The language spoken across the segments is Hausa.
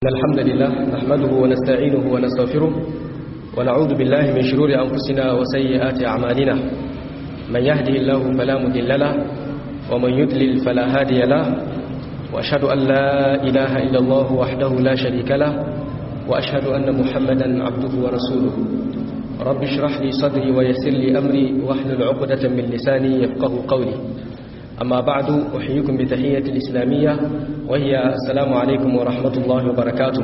إن الحمد لله نحمده ونستعينه ونستغفره ونعوذ بالله من شرور أنفسنا وسيئات أعمالنا من يهده الله فلا مضل له ومن يضلل فلا هادي له وأشهد أن لا إله إلا الله وحده لا شريك له وأشهد أن محمدا عبده ورسوله رب اشرح لي صدري ويسر لي أمري واحلل عقدة من لساني يفقه قولي أما بعد أحييكم بتحية الإسلامية وهي السلام عليكم ورحمة الله وبركاته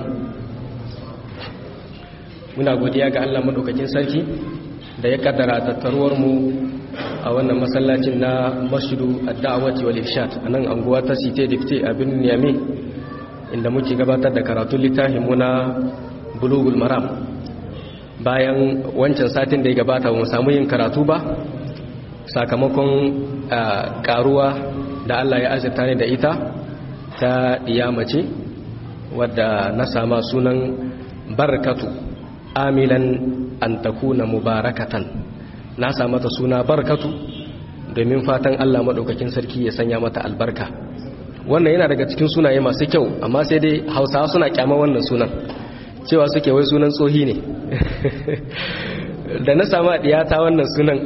muna godiya ga Allah madaukakin sarki da ya kaddara tattaruwar mu a wannan masallacin na Masjidu Ad-Da'wati wal Irshad anan anguwa ta Site Dipte a birnin Niamey inda muke gabatar da karatun littafin mu na Bulughul Maram bayan wancan satin da ya gabata ba mu samu yin karatu ba sakamakon karuwa da Allah ya azurta ne da ita ta mace wadda na sama sunan barkatu amilan an takuna mubarakatan na sa mata suna barkatu domin fatan Allah maɗaukakin sarki ya sanya mata albarka wannan yana daga cikin sunaye masu kyau amma sai dai hausawa suna kyama wannan sunan cewa suke wai sunan tsohi ne da na sama ɗiyata wannan sunan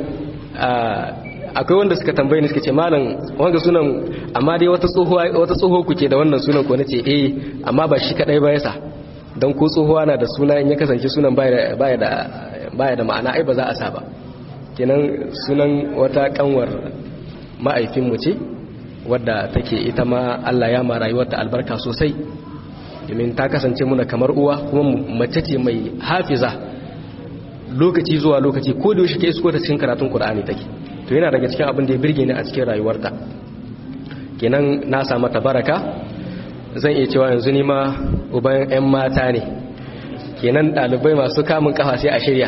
akwai wanda suka tambaye ni suka ce malam wanga sunan amma dai wata tsohuwa wata tsoho kuke da wannan sunan ko nace eh amma ba shi kadai ba yasa dan ko tsohuwa na da suna in ya kasance sunan baya baya da baya da ma'ana ai ba za a sa ba kenan sunan wata kanwar ma'aifin mu ce wadda take ita ma Allah ya ma rayuwarta albarka sosai domin ta kasance muna kamar uwa kuma mace ce mai hafiza lokaci zuwa lokaci ko da yaushe ke isko ta cikin karatun Qur'ani take to yana daga cikin abin da ya birge ni a cikin rayuwarta kenan na samu tabaraka zan iya cewa yanzu ni ma uban 'yan mata ne kenan ɗalibai masu kamun kafa sai a shirya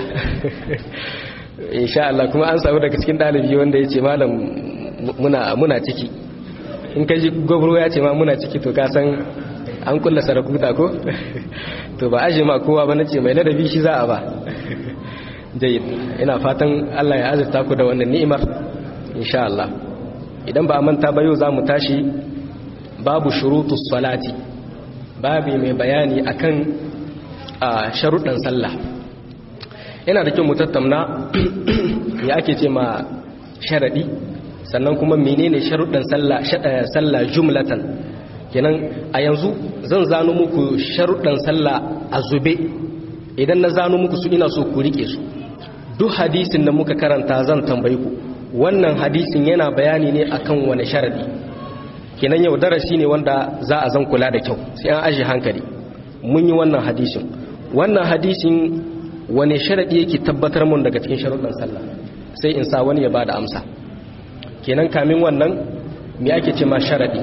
insha Allah kuma an samu daga cikin ɗalibi wanda ya ce malam muna ciki in ka ji gwabro ya ce ma muna ciki to ka san an kulla sarakuta ko to ba aje ma kowa ba na ce mai ladabi shi za a ba jayyid ina fatan Allah ya azurta ku da wannan ni'imar insha Allah idan ba manta ba yau zamu tashi babu shurutus salati babu mai bayani akan sharuɗan sallah yana da kyau mu tattauna ya ake ce ma sharadi sannan kuma menene sharuɗan sallah sallah jumlatan kenan a yanzu zan zano muku sharuɗan sallah a zube idan na zano muku su ina so ku rike su duk hadisin da muka karanta zan tambayi ku wannan hadisin yana bayani ne akan wani sharadi kenan yau darasi ne wanda za a zan kula da kyau sai an aje hankali mun yi wannan hadisin wannan hadisin wani sharadi yake tabbatar mun daga cikin sharuɗan sallah sai in sa wani ya bada amsa kenan kamin wannan me ake ce ma sharadi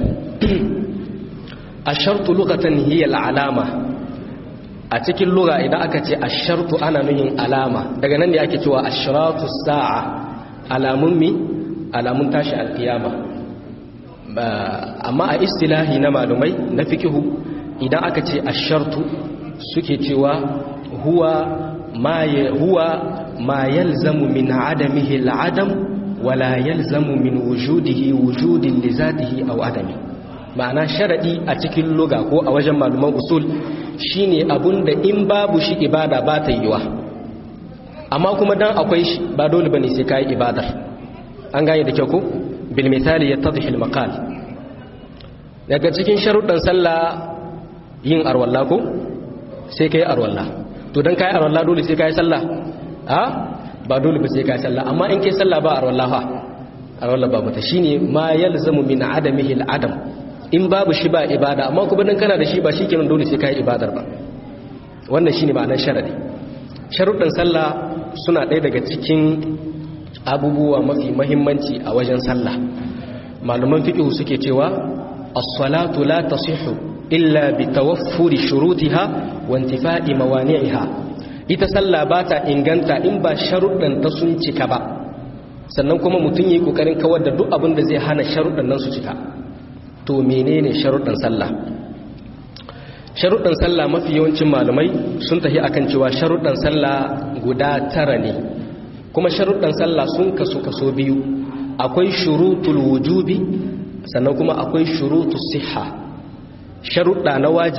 ashartu lughatan hiya alama a cikin lura idan aka ce ashartu ana nuhin alama daga nan ne ake cewa ashratu sa'a alamun mi alamun tashi alkiyama amma a istilahi na malumai na fikihu idan aka ce ashartu suke cewa huwa ma huwa ma yalzamu min adamihi al'adam wala yalzamu min wujudihi wujudin li zatihi aw adami ma'ana sharadi a cikin luga ko a wajen maluman usul shine abun da in babu shi ibada ba ta yiwa amma kuma dan akwai shi ba dole bane sai kai ibadar an gane da kyau ko bil misali yattadhi al maqal daga cikin sharuɗan sallah yin arwalla ko sai kai arwalla to dan kai arwalla dole sai kai sallah ha ba dole ba sai kai sallah amma in kai sallah ba arwalla fa arwalla ba mata shine ma yalzamu min adamihi al adam in babu shi ba ibada amma kuma dan kana da shi ba shikenan dole sai kai ibadar ba wannan shine ma'anar sharadi sharuɗin sallah suna ɗaya daga cikin abubuwa mafi muhimmanci a wajen sallah malaman fiqh suke cewa as-salatu la tasihhu illa bi tawaffuri shurutiha wa intifa'i mawani'iha ita sallah ba ta inganta in ba sharuɗan ta sun cika ba sannan kuma mutum yayi kokarin kawar da duk abin da zai hana sharuɗan nan su cika to menene sharuɗan sallah sharuɗan sallah mafi yawancin malamai sun tafi akan cewa sharuɗan sallah guda tara ne kuma sharuɗan sallah sun kasu kaso biyu akwai shurutul wujubi sannan kuma akwai shurutus siha sharuɗa na wajibi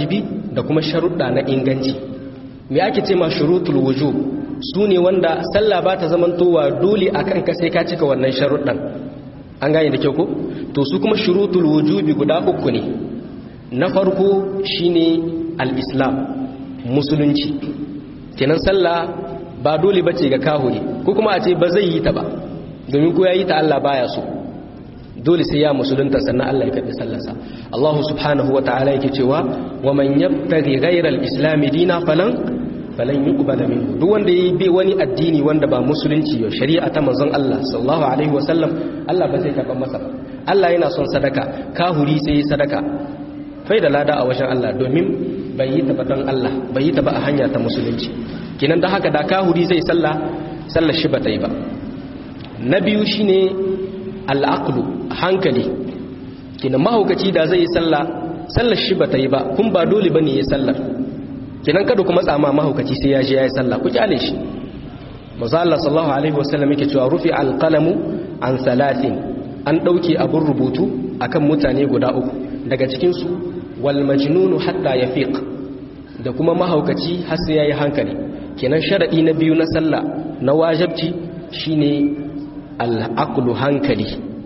da kuma sharuɗa na inganci me ake ce ma shurutul wujub su ne wanda sallah ba ta zamantowa dole a kanka sai ka cika wannan sharuɗan an gane da kyau ko to su kuma shurutul wujubi guda uku ne na farko shine al-islam musulunci kenan sallah ba dole bace ga kahuri ko kuma a ce ba zai yi ta ba domin ko yayi ta Allah baya so dole sai ya musulunta sannan Allah ya karbi sallarsa Allah subhanahu wata'ala yake cewa wa man yabtaghi ghayra al-islam dina falan falan yuqbala minhu duk wanda yayi bai wani addini wanda ba musulunci ba shari'a ta manzon Allah sallallahu alaihi wasallam Allah ba zai karba masa ba Allah yana son sadaka kahuri sai yi sadaka fai da lada a wajen Allah domin bai yi ta ba don Allah bai yi ta ba a hanya ta musulunci kinan da haka da kahuri zai sallah sallar shi ba ta yi ba na biyu shine al'aqlu hankali kinan mahaukaci da zai yi sallah sallar shi ba ta yi ba kun ba dole bane ya sallar kinan kada kuma tsama mahaukaci sai ya je ya yi sallah ku kyale shi manzo Allah sallallahu alaihi wasallam yake cewa rufi alqalamu an salatin an dauke abun rubutu akan mutane guda uku daga cikin su wal majnunu hatta yafiq da kuma mahaukaci har sai yayi hankali kenan sharadi na biyu na sallah na wajibci shine al-aqlu hankali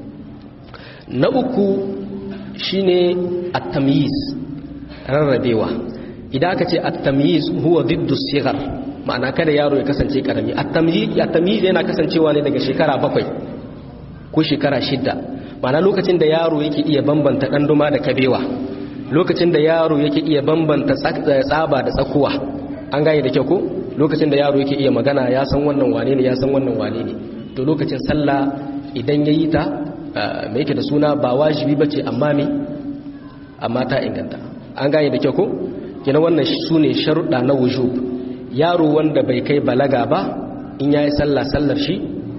na uku shine at-tamyiz rarrabewa idan aka ce at-tamyiz huwa diddu sighar ma'ana kada yaro ya kasance karami at-tamyiz yana kasancewa ne daga shekara bakwai ko shekara shida ma'ana lokacin da yaro yake iya bambanta ɗanduma da kabewa lokacin da yaro yake iya bambanta tsaba da tsakuwa an gane da kyau ko lokacin da yaro yake iya magana ya san wannan wane ne ya san wannan wane ne to lokacin sallah idan ya yi ta mai yake da suna ba wajibi ba ce amma me amma ta inganta an gane da kyau ko kina wannan su ne sharuɗa na wujub yaro wanda bai kai balaga ba in ya yi sallah sallar shi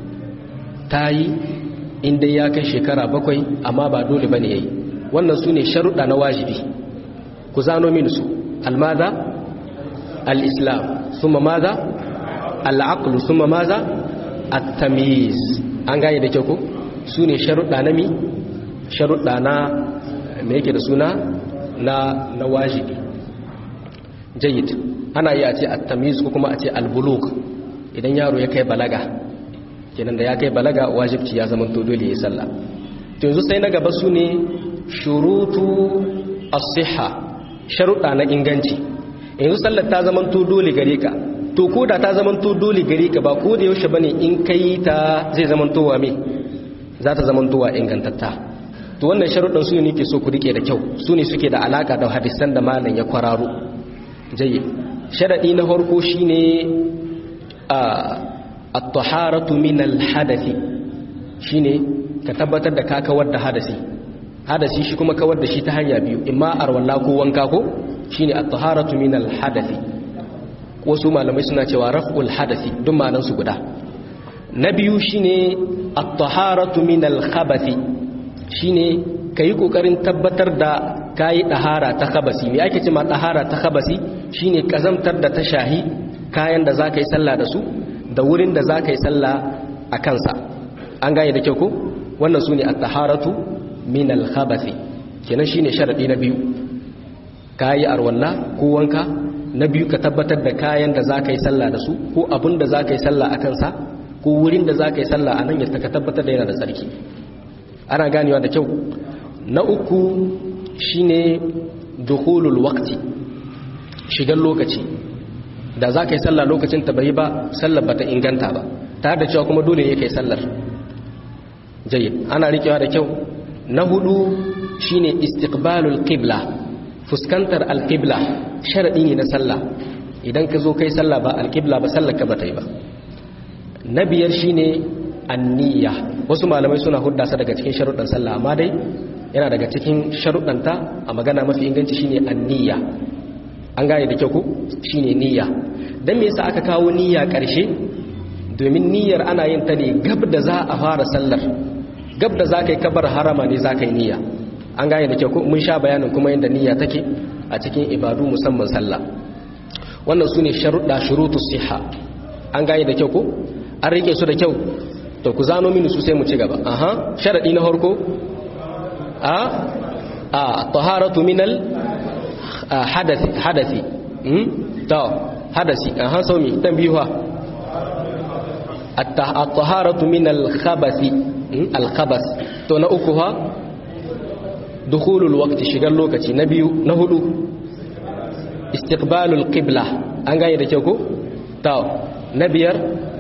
ta yi inda ya kai shekara bakwai amma ba dole ba ne ya yi wannan su ne sharuɗa na wajibi ku zano min su almaza al'islam suma maza al'aqlu suma maza at-tamiz an gane da kyau ko su ne sharuɗa na mi sharuɗa na me yake da suna na na wajibi jayyid ana yi a ce at-tamiz ko kuma a ce al-bulugh idan yaro ya kai balaga kenan da ya kai balaga wajibci ya zama to dole ya sallah to yanzu sai na gaba su ne shurutu as-sihha sharuɗa na inganci yanzu sallar ta zama to dole gare ka to ko da ta zama to dole gare ka ba ko da yaushe bane in kai ta zai zama to wa me za ta zama to wa ingantatta to wannan sharuɗan su ne ke so ku rike da kyau su ne suke da alaka da hadisan da malam ya kwararo jayyid sharadi na farko shine a at-taharatu min al-hadathi shine ka tabbatar da ka kawar da hadasi hadasi shi kuma kawar da shi ta hanya biyu imma arwalla ko wanka ko shine at-taharatu min al-hadathi wasu malamai suna cewa raf'ul hadathi duk ma'anan su guda na biyu shine at-taharatu min al-khabathi shine kai kokarin tabbatar da kai tahara ta khabasi me ake cewa tahara ta khabasi shine kazamtar da ta shahi kayan da zaka yi sallah da su da wurin da zaka yi sallah a kansa an gane da kyau ko wannan sune at-taharatu min al-khabathi kenan shine sharadi na biyu kayi arwalla ko wanka na biyu ka tabbatar da kayan da za ka yi sallah da su ko abin da za ka yi sallah a kansa ko wurin da za ka yi sallah a nan yadda ka tabbatar da yana da tsarki ana ganewa da kyau na uku shine dukhulul waqti shigar lokaci da za ka yi sallah lokacin ta bai ba sallar ba ta inganta ba tare da cewa kuma dole ne kai sallar jayyid ana rikewa da kyau na hudu shine istiqbalul qibla fuskantar alqibla sharadi ne na sallah idan ka zo kai sallah ba alqibla ba sallar ka ba ta yi ba na biyar shine anniya wasu malamai suna hudda sa daga cikin sharuɗan sallah amma dai yana daga cikin sharuɗanta a magana mafi inganci shine anniya an gane da kyau ko shine niyya dan me yasa aka kawo niyya ƙarshe domin niyyar ana yin ta ne gab da za a fara sallar gab da za ka yi kabar harama ne za ka yi niyya an gane da kyau ko mun sha bayanin kuma yadda niyya take a cikin ibadu musamman sallah wannan su ne sharuɗa shurutu siha an gane da kyau ko an rike su da kyau to ku zano mini su sai mu ci gaba aha sharaɗi na harko a a taharatu minal hadasi hadasi to hadasi aha saumi tambihuwa at-taharatu min al-khabathi al-khabas to na uku ha dukhulul waqti shigar lokaci na biyu na hudu istiqbalul qibla an gane da kyau ko to na biyar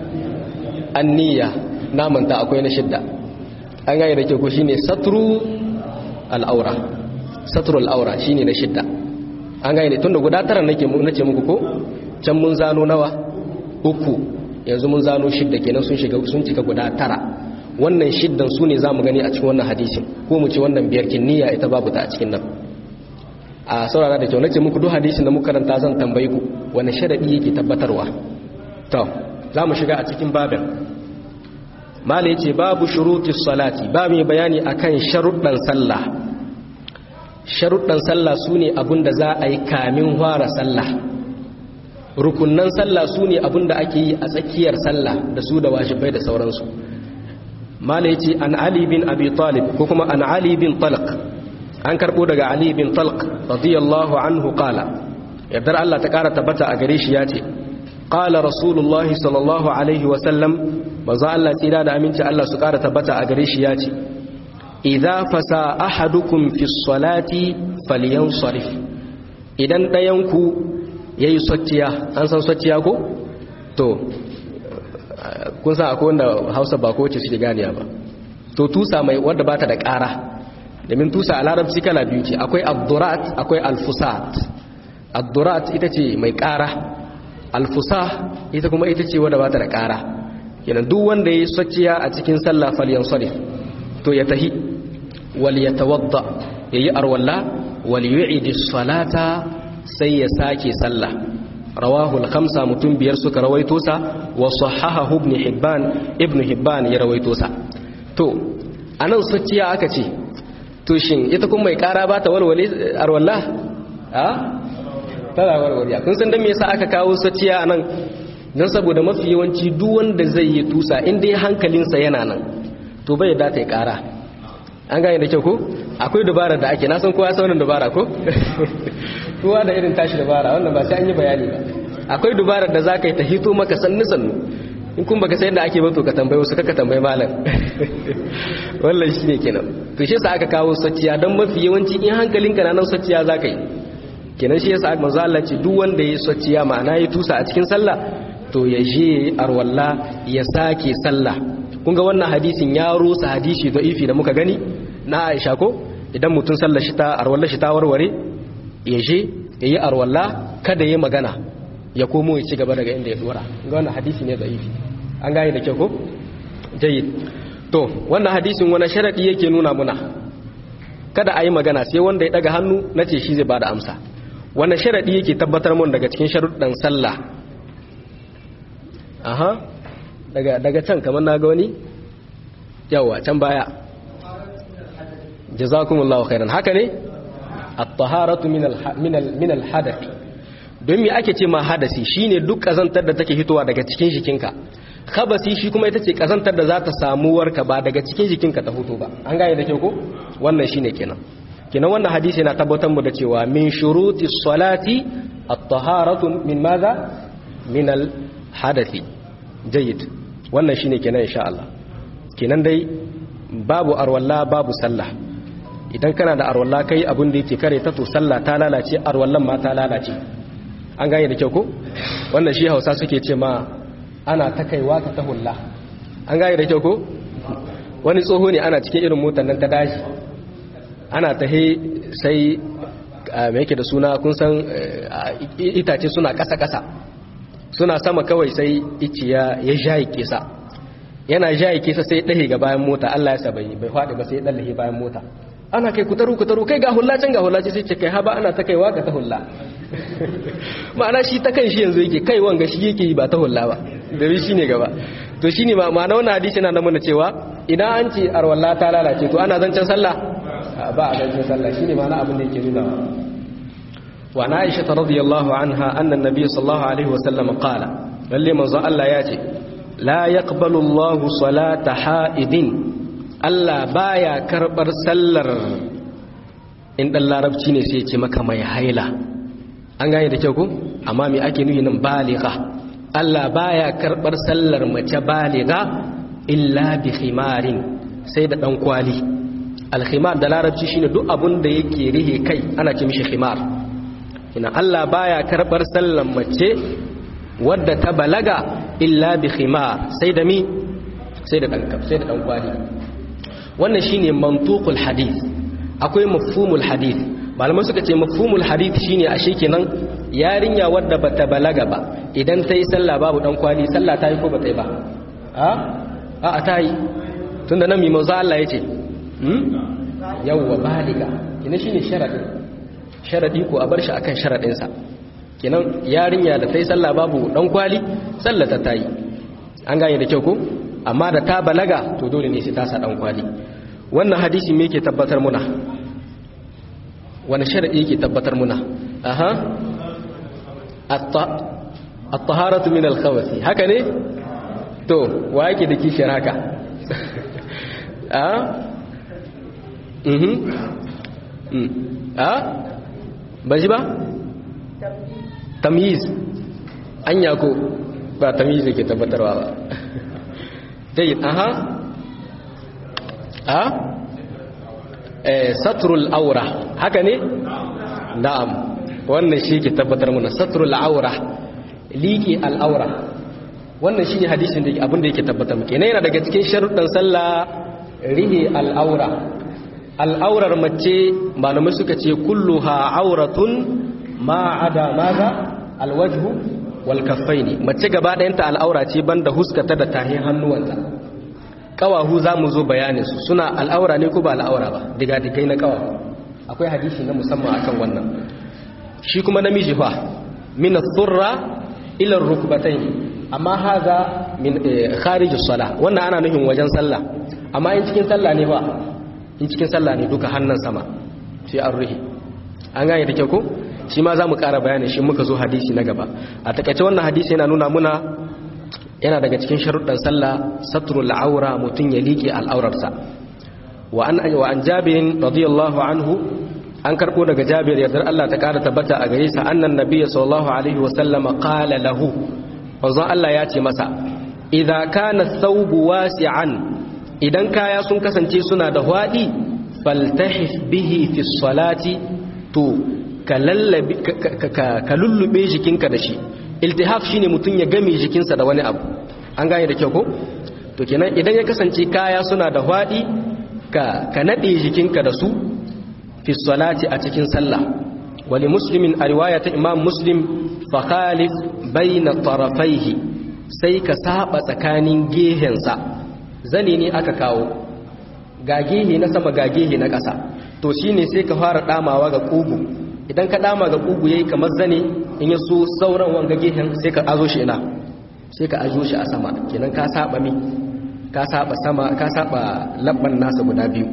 anniya namanta akwai na shidda an gane da kyau ko shine satru al-aura satru al-aura shine na shidda an gane tunda guda tara nake nace muku ko can mun zano nawa uku yanzu mun zano shidda kenan sun shiga sun cika guda tara wannan shiddan su ne za mu gani a cikin wannan hadisin ko mu ce wannan biyar niyya ita babu ta a cikin nan a saurara da kyau nace muku duk hadisin da muka karanta zan tambayi ku wani sharadi yake tabbatarwa to za mu shiga a cikin babin mala yace babu shurutis salati ba mai bayani akan sharuɗan sallah sharuɗan sallah sune abin da za a yi kamin fara sallah rukunnan sallah sune abin da ake yi a tsakiyar sallah da su da wajibai da sauransu mala yace an ali bin abi talib ko kuma an ali bin talq an karbo daga ali bin talq radiyallahu anhu qala yardar Allah ta kara tabbata a gare shi yace qala rasulullahi sallallahu alaihi wa sallam manzo Allah tsira da aminci Allah su kara tabbata a gare shi yace idza fasa ahadukum fi salati falyansarif idan dayanku yayi socciya an san socciya ko to kun san akwai wanda hausa ba kowace suke ganiya ba to tusa mai wadda ba ta da ƙara domin tusa a larabci kala biyu ce akwai abdurat akwai alfusat abdurat ita ce mai ƙara alfusa ita kuma ita ce wadda ba ta da ƙara yana duk wanda ya yi socciya a cikin sallah falyan sarif to ya tahi wal ya tawadda ya yi arwalla wal yu'idi salata sai ya sake sallah rawahu al-khamsa mutum biyar suka rawaito sa wa sahahahu ibn hibban ibn hibban ya rawaito sa to anan sacciya aka ce to shin ita kuma mai kara ba ta walwale arwalla a tana walwale kun san dan me yasa aka kawo sacciya anan dan saboda mafi yawanci duk wanda zai yi tusa in dai hankalinsa yana nan to bai da ta yi kara an gane da kyau ko akwai dubara da ake na san kowa sauran dubara ko kowa da irin tashi dubara wannan ba sai an yi bayani ba akwai dubarar da za ka yi ta hito maka sannu sannu in kun baka sai da ake bato ka tambayi wasu kaka tambayi malam wallan shi ne kenan to shi yasa aka kawo sacciya don mafi yawanci in hankalinka na nan sacciya za ka yi kenan shi yasa manzo Allah ce duk wanda ya sacciya ma'ana ya tusa a cikin sallah to ya je arwalla ya sake sallah kun ga wannan hadisin ya rusa hadisi da'ifi da muka gani na Aisha ko idan mutum sallar shi ta arwalla shi ta warware ya je ya yi arwalla kada ya magana ya komo ya ci gaba daga inda ya dora ga wannan hadisi ne da'ifi an gane da kyau ko jayyid to wannan hadisin wani sharadi yake nuna muna kada a yi magana sai wanda ya daga hannu na ce shi zai bada amsa wani sharadi yake tabbatar mun daga cikin sharuɗan sallah aha daga daga can kamar na ga wani yawa can baya jazakumullahu khairan haka ne at-taharatu min min al-hadath don me ake ce ma hadasi shine duk kazantar da take hitowa daga cikin jikinka khabasi shi kuma ita ce kazantar da za ta samu warka ba daga cikin jikinka ta fito ba an gane da kyau ko wannan shine kenan kenan wannan hadisi yana tabbatar mu da cewa min shuruti salati at-taharatu min madha min al-hadathi jayyid wannan shine kenan insha Allah kenan dai babu arwalla babu sallah idan kana da arwalla kai abin da yake kare ta to sallah ta lalace arwallan ma ta lalace an gane da kyau ko wannan shi Hausa suke ce ma ana ta kaiwa ka ta hulla an gane da kyau ko wani tsoho ne ana cikin irin motar nan ta daji ana ta he sai mai yake da suna kun san itace suna ƙasa-ƙasa suna sama kawai sai iciya ya jayi kesa yana jayi kesa sai ɗahe ga bayan mota Allah ya sabai bai faɗi ba sai ɗallahe bayan mota ana kai kutaru kutaru kai ga hulla can ga hulla ce sai ce kai haba ana ta kaiwa ga ta hulla ma'ana shi ta kan shi yanzu yake kai wanga shi yake yi ba ta hulla ba da shi ne gaba to shine ma ma'ana wannan hadisi yana nuna cewa idan an ce arwalla ta lalace to ana zancen sallah ba a zancen sallah shine ma'ana abin da yake nuna wa na Aisha radiyallahu anha anna an-nabiy sallallahu alaihi wa sallam qala lalle manzo Allah ya ce la yaqbalu Allah salata ha'idin Allah baya karbar sallar in dan larabci ne sai ya ce maka mai haila an gane da kyau ko amma me ake nuhi nan baligha Allah baya karbar sallar mace baligha illa bi khimarin sai da dan kwali al-khimar da larabci shine duk abun da yake rihe kai ana ce mishi khimar ina Allah baya karbar sallar mace wadda ta balaga illa bi khimar sai da mi sai da dan sai da dan kwali wannan shine mantuqul hadith akwai mafhumul hadith malamai suka ce mafhumul hadith shine ashe kenan yarinya wadda bata balaga ba idan ta yi sallah babu dan kwali sallah ta yi ko bata yi ba a a ta yi tunda nan mi manzo Allah yace hmm yawwa baliga kina shine sharadi sharadi ko a bar shi akan sharadin sa kenan yarinya da ta yi sallah babu dan kwali sallah ta yi an gane da kyau ko amma da ta balaga to dole ne sai ta sa dan kwali wannan hadisi me yake tabbatar muna wani sharadi yake tabbatar muna aha at-taharatu min al-khawath haka ne to wa yake da kishiyar haka a mhm a ba ji ba tamyiz anya ko ba tamyiz yake tabbatarwa ba dai aha a eh satrul aura haka ne na'am wannan shi ke tabbatar mana satrul aura liƙi al'aura wannan shi ne hadisin da abin da yake tabbatar muke yana daga cikin sharuɗan sallah rihe al'aura al'aurar mace malamai suka ce kulluha auratun ma ada maza alwajhu wal kaffaini mace gaba ɗayanta al'aura ce banda huskata da tahin hannuwanta kawahu za mu zo bayanin su suna al'aura ne ko ba al'aura ba diga digai na kawahu akwai hadisi na musamman akan wannan shi kuma namiji fa min ath-thurra ila ar-rukbatayn amma haza min kharij as-salah wannan ana nufin wajen sallah amma in cikin sallah ne fa in cikin sallah ne duka hannun sama sai an ruhi an gane da kyau ko shi ma zamu ƙara bayani shi muka zo hadisi na gaba a takaice wannan hadisi yana nuna muna yana daga cikin sharuɗan sallah satrul aura mutun ya liƙe al'aurarsa wa an wa an jabirin radiyallahu anhu an karɓo daga jabir yardar Allah ta ƙara tabbata a gare sa annan nabiyyi sallallahu alaihi wa sallama qala lahu manzon Allah ya ce masa idza kana thawbu wasi'an idan kaya sun kasance suna da hwadi faltahif bihi fi salati to ka lallabi ka lullube jikinka da shi iltihaf shine mutun ya game jikinsa da wani abu an gane da kyau ko to kenan idan ya kasance kaya suna da hwadi ka ka nade jikinka da su fi salati a cikin sallah wali muslimin a riwaya ta imam muslim fa khalif bayna tarafaihi sai ka saba tsakanin gehensa zane ne aka kawo ga gehe na sama ga gehe na ƙasa to shine sai ka fara damawa ga kugu idan ka dama ga kugu yayi kamar zane in ya so sauran wanga gehen sai ka azo shi ina sai ka azo shi a sama kenan ka saba mi ka saba sama ka saba labban nasa guda biyu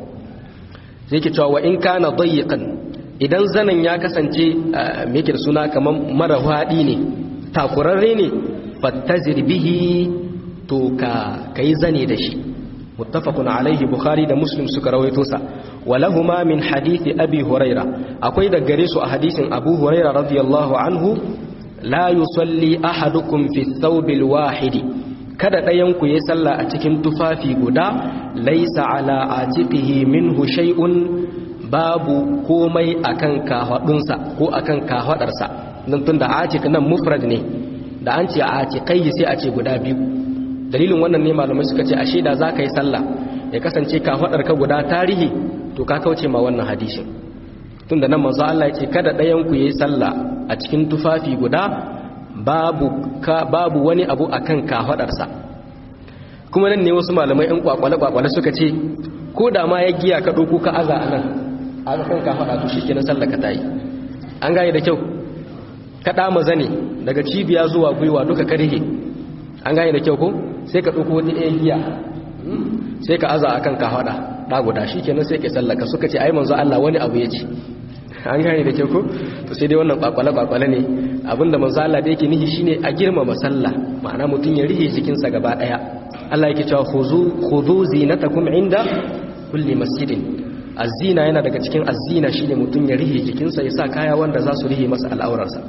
sai ke cewa wa in kana dayyiqan idan zanen ya kasance me yake da suna kamar mara hadi ne takurarre ne fattazir bihi to ka kai zane da shi muttafaqun alaihi bukhari da muslim suka rawaito sa walahuma min hadithi abi huraira akwai da gare su a hadisin abu huraira radiyallahu anhu la yusalli ahadukum fi thawbil wahidi kada ɗayan ku yi sallah a cikin tufafi guda laisa ala atiqihi minhu shay'un babu komai akan kahwadunsa ko akan kahwadarsa dan tunda atiq nan mufrad ne da an ce atiqai sai a ce guda biyu dalilin wannan ne malamai suka ce ashe da zaka yi sallah ya kasance kahwadarka guda tarihi to ka kauce ma wannan hadisin tunda nan manzo Allah ya ce kada ɗayan ku yi sallah a cikin tufafi guda babu ka babu wani abu akan kahwadarsa kuma nan ne wasu malamai ɗan kwakwale-kwakwale suka ce ko da ma ya giya ka ɗauko ka aza a nan a kan kahwada to shi kenan sallaka ta yi an gane da kyau ka ɗama zane daga cibiya zuwa gwiwa duka ka rihe an gane da kyau ko sai ka ɗauko wata ɗaya giya sai ka aza a kan kahwada ɗa guda shi kenan sai ka sallaka suka ce ai manzo Allah wani abu ya ce an gane da kyau ko to sai dai wannan kwakwale-kwakwale ne abinda manzo Allah da yake nihi shine a girmama sallah ma'ana mutum ya rihe jikinsa gaba daya Allah yake cewa khuzu khudhu zinatakum inda kulli masjidin azina yana daga cikin azina shine mutum ya rihe jikinsa ya sa kaya wanda za su rihe masa al'aurarsa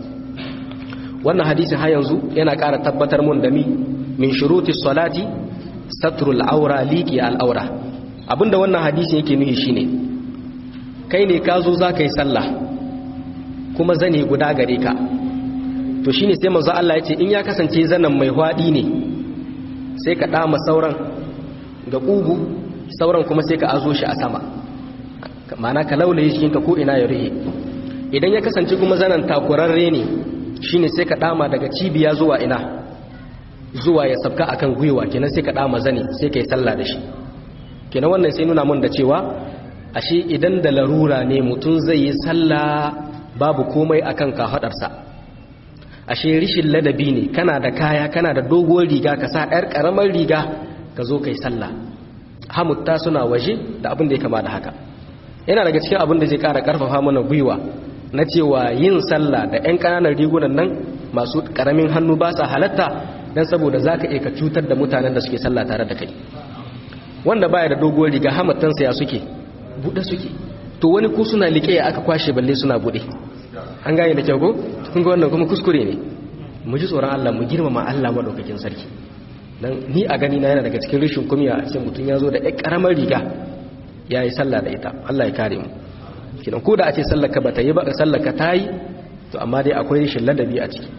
wannan hadisi har yanzu yana ƙara tabbatar mun da mi min shuruti salati satrul aura liqi al'aura abinda wannan hadisi yake nuhi shine kai ne ka zo za ka yi sallah kuma zane guda gare ka to shine sai manzo Allah ya ce in ya kasance zanen mai hwadi ne sai ka dama sauran ga kugu sauran kuma sai ka azo shi a sama ma'ana ka laulaye shi ka ko ina ya rihe idan ya kasance kuma zanen takurarre ne shine sai ka dama daga cibiya zuwa ina zuwa ya sabka akan gwiwa kenan sai ka dama zane sai ka yi sallah da shi kenan wannan sai nuna mun da cewa ashe idan da larura ne mutum zai yi sallah babu komai akan kafadarsa ashe rishin ladabi ne kana da kaya kana da doguwar riga ka sa ɗar ƙaramar riga ka zo kai sallah hamutta suna waje da abin da ya kama da haka yana daga cikin abin da zai ƙara ƙarfafa mana gwiwa na cewa yin sallah da 'yan ƙananan rigunan nan masu ƙaramin hannu ba sa halatta don saboda za ka iya ka cutar da mutanen da suke sallah tare da kai wanda baya da doguwar riga hamattansa ya suke buɗe suke to wani ko suna liƙe aka kwashe balle suna buɗe an gane da kyau ko kun ga wannan kuma kuskure ne mu ji tsoron Allah mu girmama Allah madaukakin sarki dan ni a gani na yana daga cikin rishin kumiya a ce mutum ya zo da ƴar ƙaramar riga ya yi sallah da ita Allah ya kare mu kidan ko da a ce sallar ka bata yi ba sallar ka tayi to amma dai akwai rishin ladabi a ciki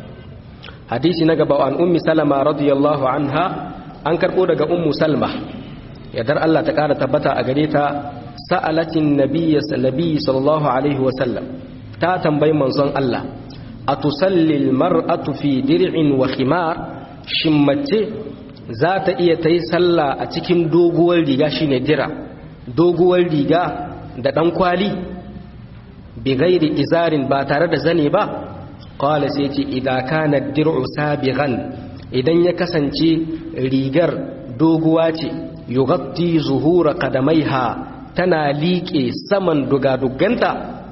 hadisi na gaba an ummi salama radiyallahu anha an karbo daga ummu salma yadar Allah ta kara tabbata a gare ta sa'alatin nabiyyi sallallahu alaihi wa sallam ta tambayi manzon Allah atusalli almar'atu fi dir'in wa khimar shin mace za ta iya ta yi sallah a cikin doguwar riga shine dira doguwar riga da dan kwali bi ghairi izarin ba tare da zane ba qala sai ce idan kana dir'u sabighan idan ya kasance rigar doguwa ce yughatti zuhura qadamaiha tana liƙe saman dugaduganta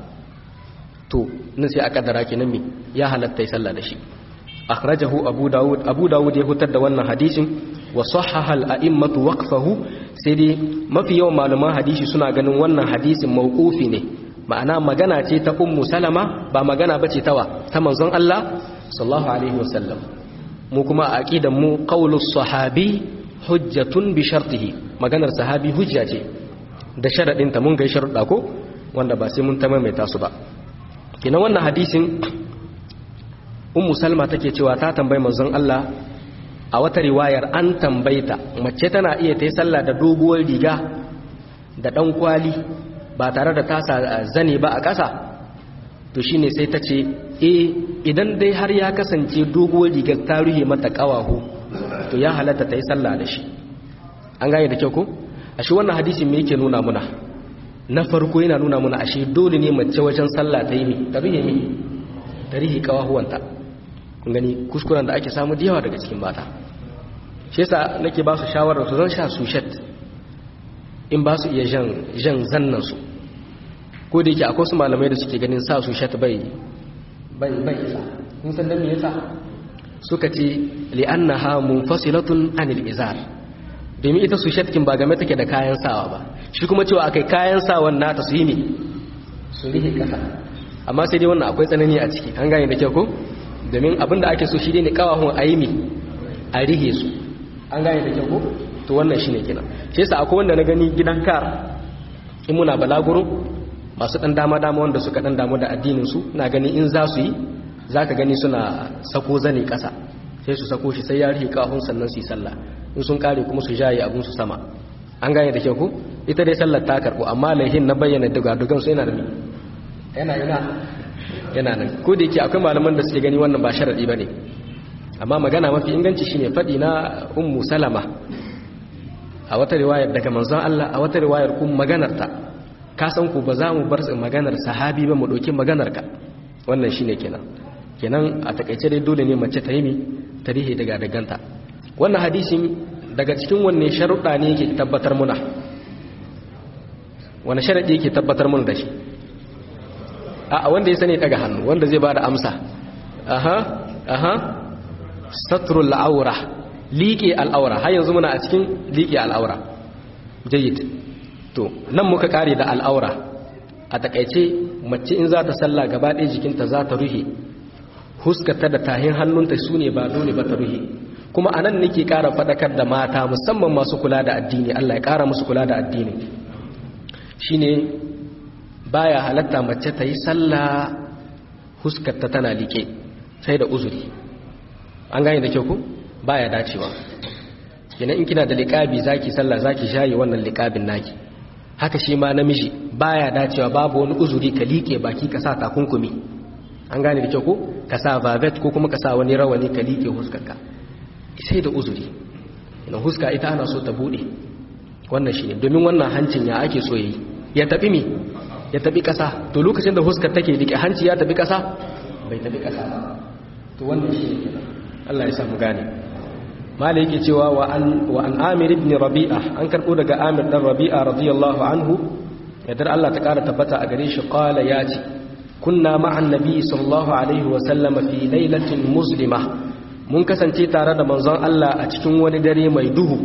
to nan sai a kaddara kenan me ya halatta yi sallah da shi akhrajahu abu daud abu daud ya hutar da wannan hadisin wa sahaha al-a'immatu waqfahu sai dai mafi yawan malaman hadisi suna ganin wannan hadisin mawqufi ne ma'ana magana ce ta ummu salama ba magana bace tawa ta manzon Allah sallallahu alaihi wasallam mu kuma a aqidan mu qaulus sahabi hujjatun bi shartihi maganar sahabi hujja ce da sharadin ta mun ga sharuɗa ko wanda ba sai mun ta maimaita su ba kina wannan hadisin ummu salma take cewa ta tambayi manzon Allah a wata riwayar an tambayta mace tana iya ta yi sallah da doguwar riga da ɗan kwali ba tare da tasa zane ba a ƙasa to shine sai ta ce e idan dai har ya kasance doguwar rigar ta ruhe mata ƙawahu to ya halatta ta yi sallah da shi an gane da kyau ko ashe wannan hadisin me yake nuna muna na farko yana nuna muna ashe dole ne mace wajen sallah ta yi mi ta ruhe mi ta rihe ƙawahuwanta kun gani kuskuren da ake samu da yawa daga cikin mata shi yasa nake ba su shawarar su zan sha sushet in ba su iya jan zannan su ko da yake akwai su malamai da suke ganin sa sushet bai bai bai isa kun san dan me yasa suka ce li'annaha munfasilatun anil izar domin ita sushet kin ba game take da kayan sawa ba shi kuma cewa akai kayan sawan nata su yi ne su rihe kasa amma sai dai wannan akwai tsanani a ciki an gane da kyau ko domin abin da ake so shi ne kawahun a yi mi a rihe su an gane da kyau ko to wannan shi ne kina shi yasa akwai wanda na gani gidan kar in muna balaguro masu dan dama dama wanda suka dan damu da addinin su na gani in za su yi za ka gani suna sako zane kasa sai su sako shi sai ya rihe kawahun sannan su yi sallah in sun kare kuma su jaye abun su sama an gane da kyau ko ita dai sallar ta karbu amma laihin na bayyana dugadugan su yana da mi yana yana yana nan ko da yake akwai malaman da suke gani wannan ba sharadi bane amma magana mafi inganci shine fadi na ummu salama a wata riwayar daga manzon Allah a wata riwayar kuma maganar ta ka san ku ba za mu bar maganar sahabi ba mu dauki maganar ka wannan shine kenan kenan a takaice dai dole ne mace ta yi mi tarihi daga daganta wannan hadisin daga cikin wanne sharuɗa ne yake tabbatar muna wani sharadi yake tabbatar muna da shi a wanda ya sani daga hannu wanda zai ba da amsa aha aha satrul aura liƙe al'aura har yanzu muna a cikin liƙe al'aura jayyid to nan muka kare da al'aura a takaice mace in za ta salla gaba ɗaya jikinta za ta ruhe huskata da tahin hannunta su ne ba dole ba ta ruhe kuma a nan nake ƙara faɗakar da mata musamman masu kula da addini allah ya ƙara musu kula da addini shine baya halatta mace ta yi salla huskarta tana liƙe sai da uzuri an gane da kyau ku baya dacewa kenan in kina da liƙabi zaki sallah zaki shayi wannan liƙabin naki haka shi ma namiji baya dacewa babu wani uzuri ka liƙe baki ka sa takunkumi an gane da kyau ko ka sa vavet ko kuma ka sa wani rawani ka liƙe huskarka sai da uzuri ina huska ita ana so ta bude wannan shine domin wannan hancin ya ake so yayi ya tafi mi ya tafi kasa to lokacin da huskar take liƙe hanci ya tafi kasa bai tafi kasa ba to wannan shine kenan Allah ya sa mu gane mala yake cewa wa an wa an amir ibn rabi'a an karbo daga amir dan rabi'a radiyallahu anhu yadda Allah ta kara tabbata a gare shi qala yace kunna ma'an nabi sallallahu alaihi wa sallama fi lailatin muslima mun kasance tare da manzon Allah a cikin wani dare mai duhu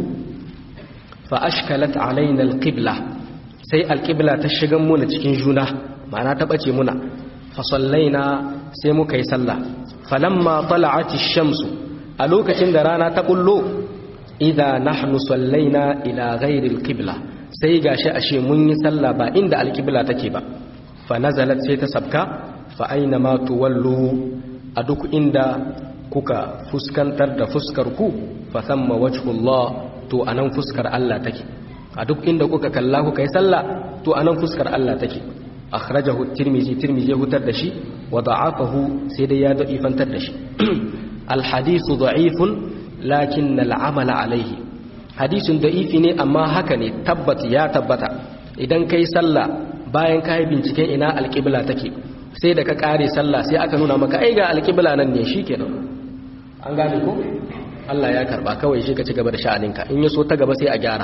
fa ashkalat alaina alqibla sai alqibla ta shigan muna cikin juna ma'ana ta bace muna fa sallaina sai muka yi sallah falamma tala'at ash-shamsu a lokacin da rana ta bullo idza nahnu sallaina ila ghairi alqibla sai gashi ashe mun yi sallah ba inda alqibla take ba fa nazalat sai ta sabka fa aina ma tuwallu a duk inda kuka fuskantar da fuskar ku fa thamma wajhullah to anan fuskar Allah take a duk inda kuka kalla kuka yi sallah to anan fuskar Allah take akhrajahu tirmizi tirmizi ya hutar da shi wa da'afahu sai dai ya da'ifantar da shi alhadithu da'ifun lakin al'amala alaihi hadisin da'ifi ne amma haka ne tabbat ya tabbata idan kai sallah bayan ka yi binciken ina alƙibla take sai da ka ƙare sallah sai aka nuna maka ai ga alƙibla nan ne shikenan an gane ko Allah ya karba kawai shi ka ci gaba da sha'aninka in ya so ta gaba sai a gyara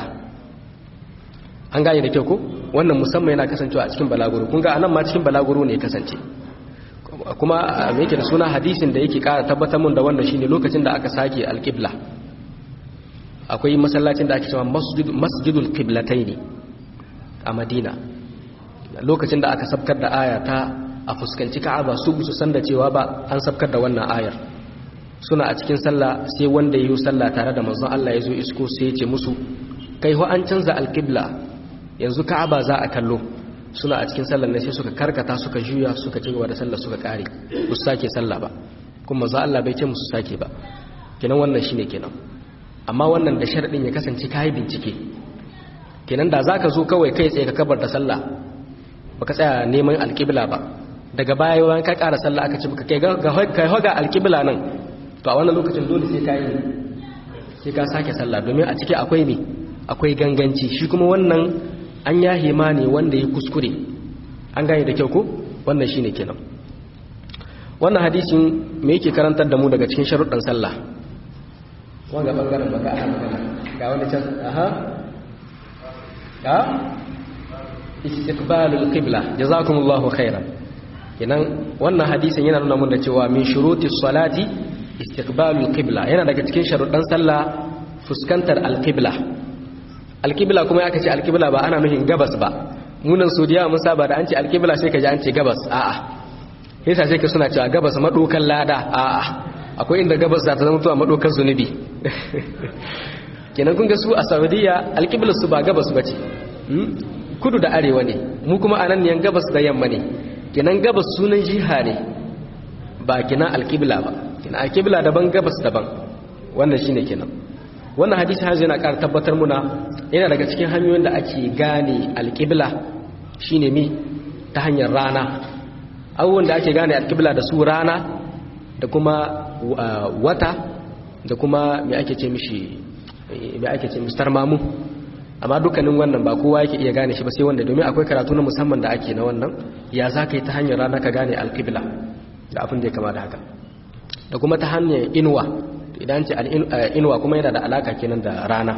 an gane da kyau ko wannan musamman yana kasancewa a cikin balaguro kun ga anan ma cikin balaguro ne kasance kuma me yake da suna hadisin da yake kara tabbatar mun da wannan shine lokacin da aka sake alqibla akwai masallacin da ake cewa masjid masjidul qiblataini a Madina lokacin da aka sabkar da aya ta a fuskanci Ka'aba su su san da cewa ba an sabkar da wannan ayar suna a cikin sallah sai wanda yayi sallah tare da manzon Allah ya zo isko sai ya ce musu kai ho an canza alqibla yanzu Ka'aba za a kallo suna a cikin sallar ne sai suka karkata suka juya suka ci gaba da sallar suka kare ba su sake sallah ba kuma za Allah bai ce musu sake ba kenan wannan shine kenan amma wannan da sharadin ya kasance kai bincike kenan da zaka zo kawai kai tsaye ka kabar da sallah baka tsaya neman alqibla ba daga baya bayan ka ƙara sallah aka ce kai ga kai hoga alqibla nan to a wannan lokacin dole sai kai sai ka sake sallah domin a ciki akwai me akwai ganganci shi kuma wannan an yahe ma ne wanda ya kuskure an gane da kyau ko wannan shine kenan wannan hadisin me yake karantar da mu daga cikin sharuɗan sallah wanga bangaren baka ana magana ga wani can aha ga istiqbalul qibla jazakumullahu khairan kenan wannan hadisin yana nuna mun da cewa min shurutis salati istiqbalul qibla yana daga cikin sharuɗan sallah fuskantar alqibla alkibla kuma ya kace alkibla ba ana nufin gabas ba munan saudiya mun saba da an ce alkibla sai ka ji an ce gabas a'a yasa sai ka suna cewa gabas madokan lada a'a akwai inda gabas za ta zama tuwa madokan zunubi kenan kun ga su a saudiya alkibla su ba gabas bace kudu da arewa ne mu kuma anan ne gabas da yamma ne kenan gabas sunan jiha ne ba kina alkibla ba kina alkibla daban gabas daban wannan shine kenan wannan hadisi har yana ƙara tabbatar muna yana daga cikin hanyoyin da ake gane alƙibla shine mi ta hanyar rana abubuwan da ake gane alƙibla da su rana da kuma wata da kuma me ake ce mishi me ake ce mishi tarmamu amma dukkanin wannan ba kowa yake iya gane shi ba sai wanda domin akwai karatu na musamman da ake na wannan ya za ka yi ta hanyar rana ka gane alƙibla da abin da ya kama da haka da kuma ta hanyar inuwa idan ce inuwa kuma yana da alaka kenan da rana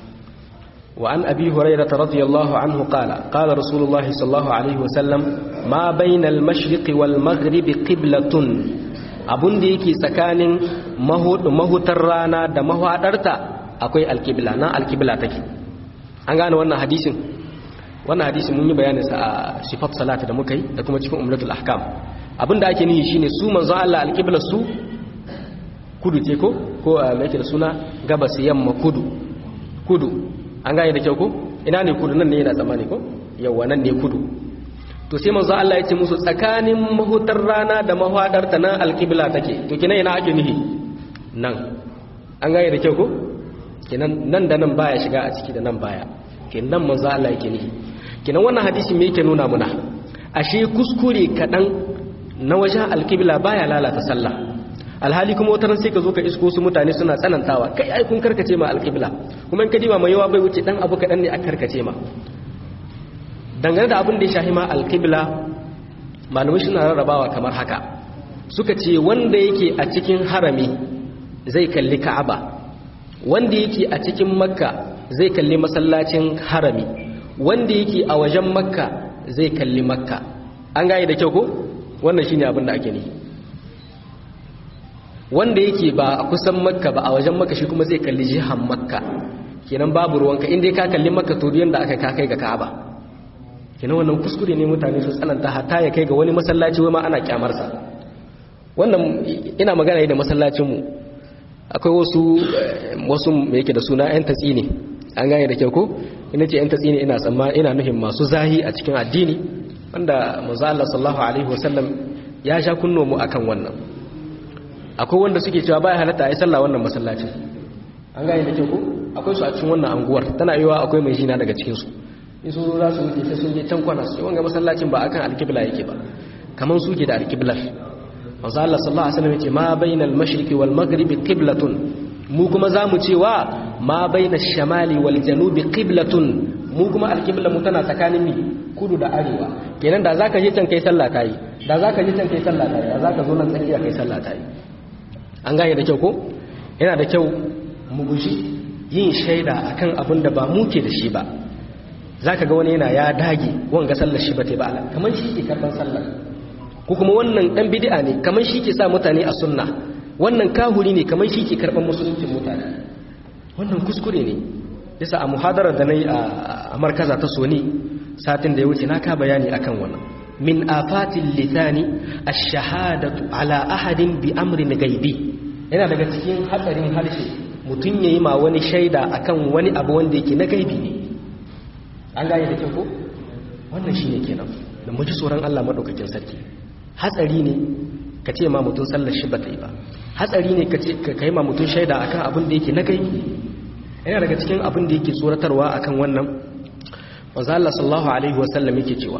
wa an abi hurairah radiyallahu anhu qala qala rasulullahi sallallahu alaihi wasallam ma bainal mashriqi wal maghribi qiblatun abun da yake tsakanin mahutar rana da mahadarta akwai alqibla nan alqibla take an gane wannan hadisin wannan hadisi mun yi bayanin sa a sifat salati da muka yi da kuma cikin umratul ahkam abinda ake nihi shine su manzo Allah alqibla su kudu ce ko ko me yake da suna gabas yamma kudu kudu an gane da kyau ko ina ne kudu nan ne yana tsamani ko yawa nan ne kudu to sai manzo Allah ya ce musu tsakanin mahutar rana da mahwadar ta nan alqibla take to kina ina ake nihi nan an gane da kyau ko kinan nan da nan baya shiga a ciki da nan baya kinan manzo Allah yake nihi kinan wannan hadisi me yake nuna muna ashe kuskure kadan na wajen alqibla baya lalata sallah alhali kuma wata ran sai ka zo ka isko su mutane suna tsanantawa kai ai kun karkace ma alqibla kuma in ka diba mai yawa bai wuce dan abu kadan ne a karkace ma dangane da abin da ya shahi ma alqibla malamai suna rarrabawa kamar haka suka ce wanda yake a cikin harami zai kalli ka'aba wanda yake a cikin makka zai kalli masallacin harami wanda yake a wajen makka zai kalli makka an gane da kyau ko wannan shine abin da ake nihi wanda yake ba a kusan makka ba a wajen makka shi kuma zai kalli jihan makka kenan babu ruwanka inda ka kalli makka to duk yanda aka ka kai ga ka'aba kenan wannan kuskure ne mutane su tsananta hatta ya kai ga wani masallaci wai ma ana kyamarsa wannan ina magana da masallacin mu akwai wasu wasu me yake da suna yan tatsi ne an gane da kyau ko ina ce yan tatsi ne ina tsamma ina nuhin masu zahi a cikin addini wanda manzo Allah sallallahu alaihi wasallam ya sha kunno mu akan wannan akwai wanda suke cewa baya halatta a yi sallah wannan masallacin an gane da kyau ko akwai su a cikin wannan anguwar tana yiwa akwai mai jina daga cikin su in sun za su wuce sai sun je can kwana su wanga masallacin ba akan alkibla yake ba kaman suke da alkiblar manzo Allah sallallahu alaihi wasallam yace ma bainal mashriqi wal maghribi qiblatun mu kuma zamu cewa ma bainash shamali wal janubi qiblatun mu kuma alqibla mu tana tsakanin mi kudu da arewa kenan da zaka je can kai sallah tayi da zaka je can kai sallah tayi da zaka zo nan tsakiya kai sallah tayi an gane da kyau ko yana da kyau mu guji yin shaida akan abin da ba mu ke da shi ba zaka ga wani yana ya dage wanga sallar shi ba ta ba kamar shi ke karban sallar ko kuma wannan dan bid'a ne kamar shi ke sa mutane a sunna wannan kahuri ne kamar shi ke karban musuluncin mutane wannan kuskure ne yasa a muhadarar da nayi a markaza ta soni satin da ya wuce na ka bayani akan wannan min afatil lisani ash-shahadatu ala ahadin bi amrin ghaibi yana daga cikin hatsarin harshe mutun yayi ma wani shaida akan wani abu wanda yake na gaibi ne an gane da kyau ko wannan shine kenan da mu ji tsoron Allah madaukakin sarki hatsari ne ka ce ma mutum sallar shi ba ta yi ba hatsari ne ka ce ka yi ma mutum shaida akan abin da yake na kai yana daga cikin abin da yake tsoratarwa akan wannan wanzu Allah sallallahu alaihi wasallam yake cewa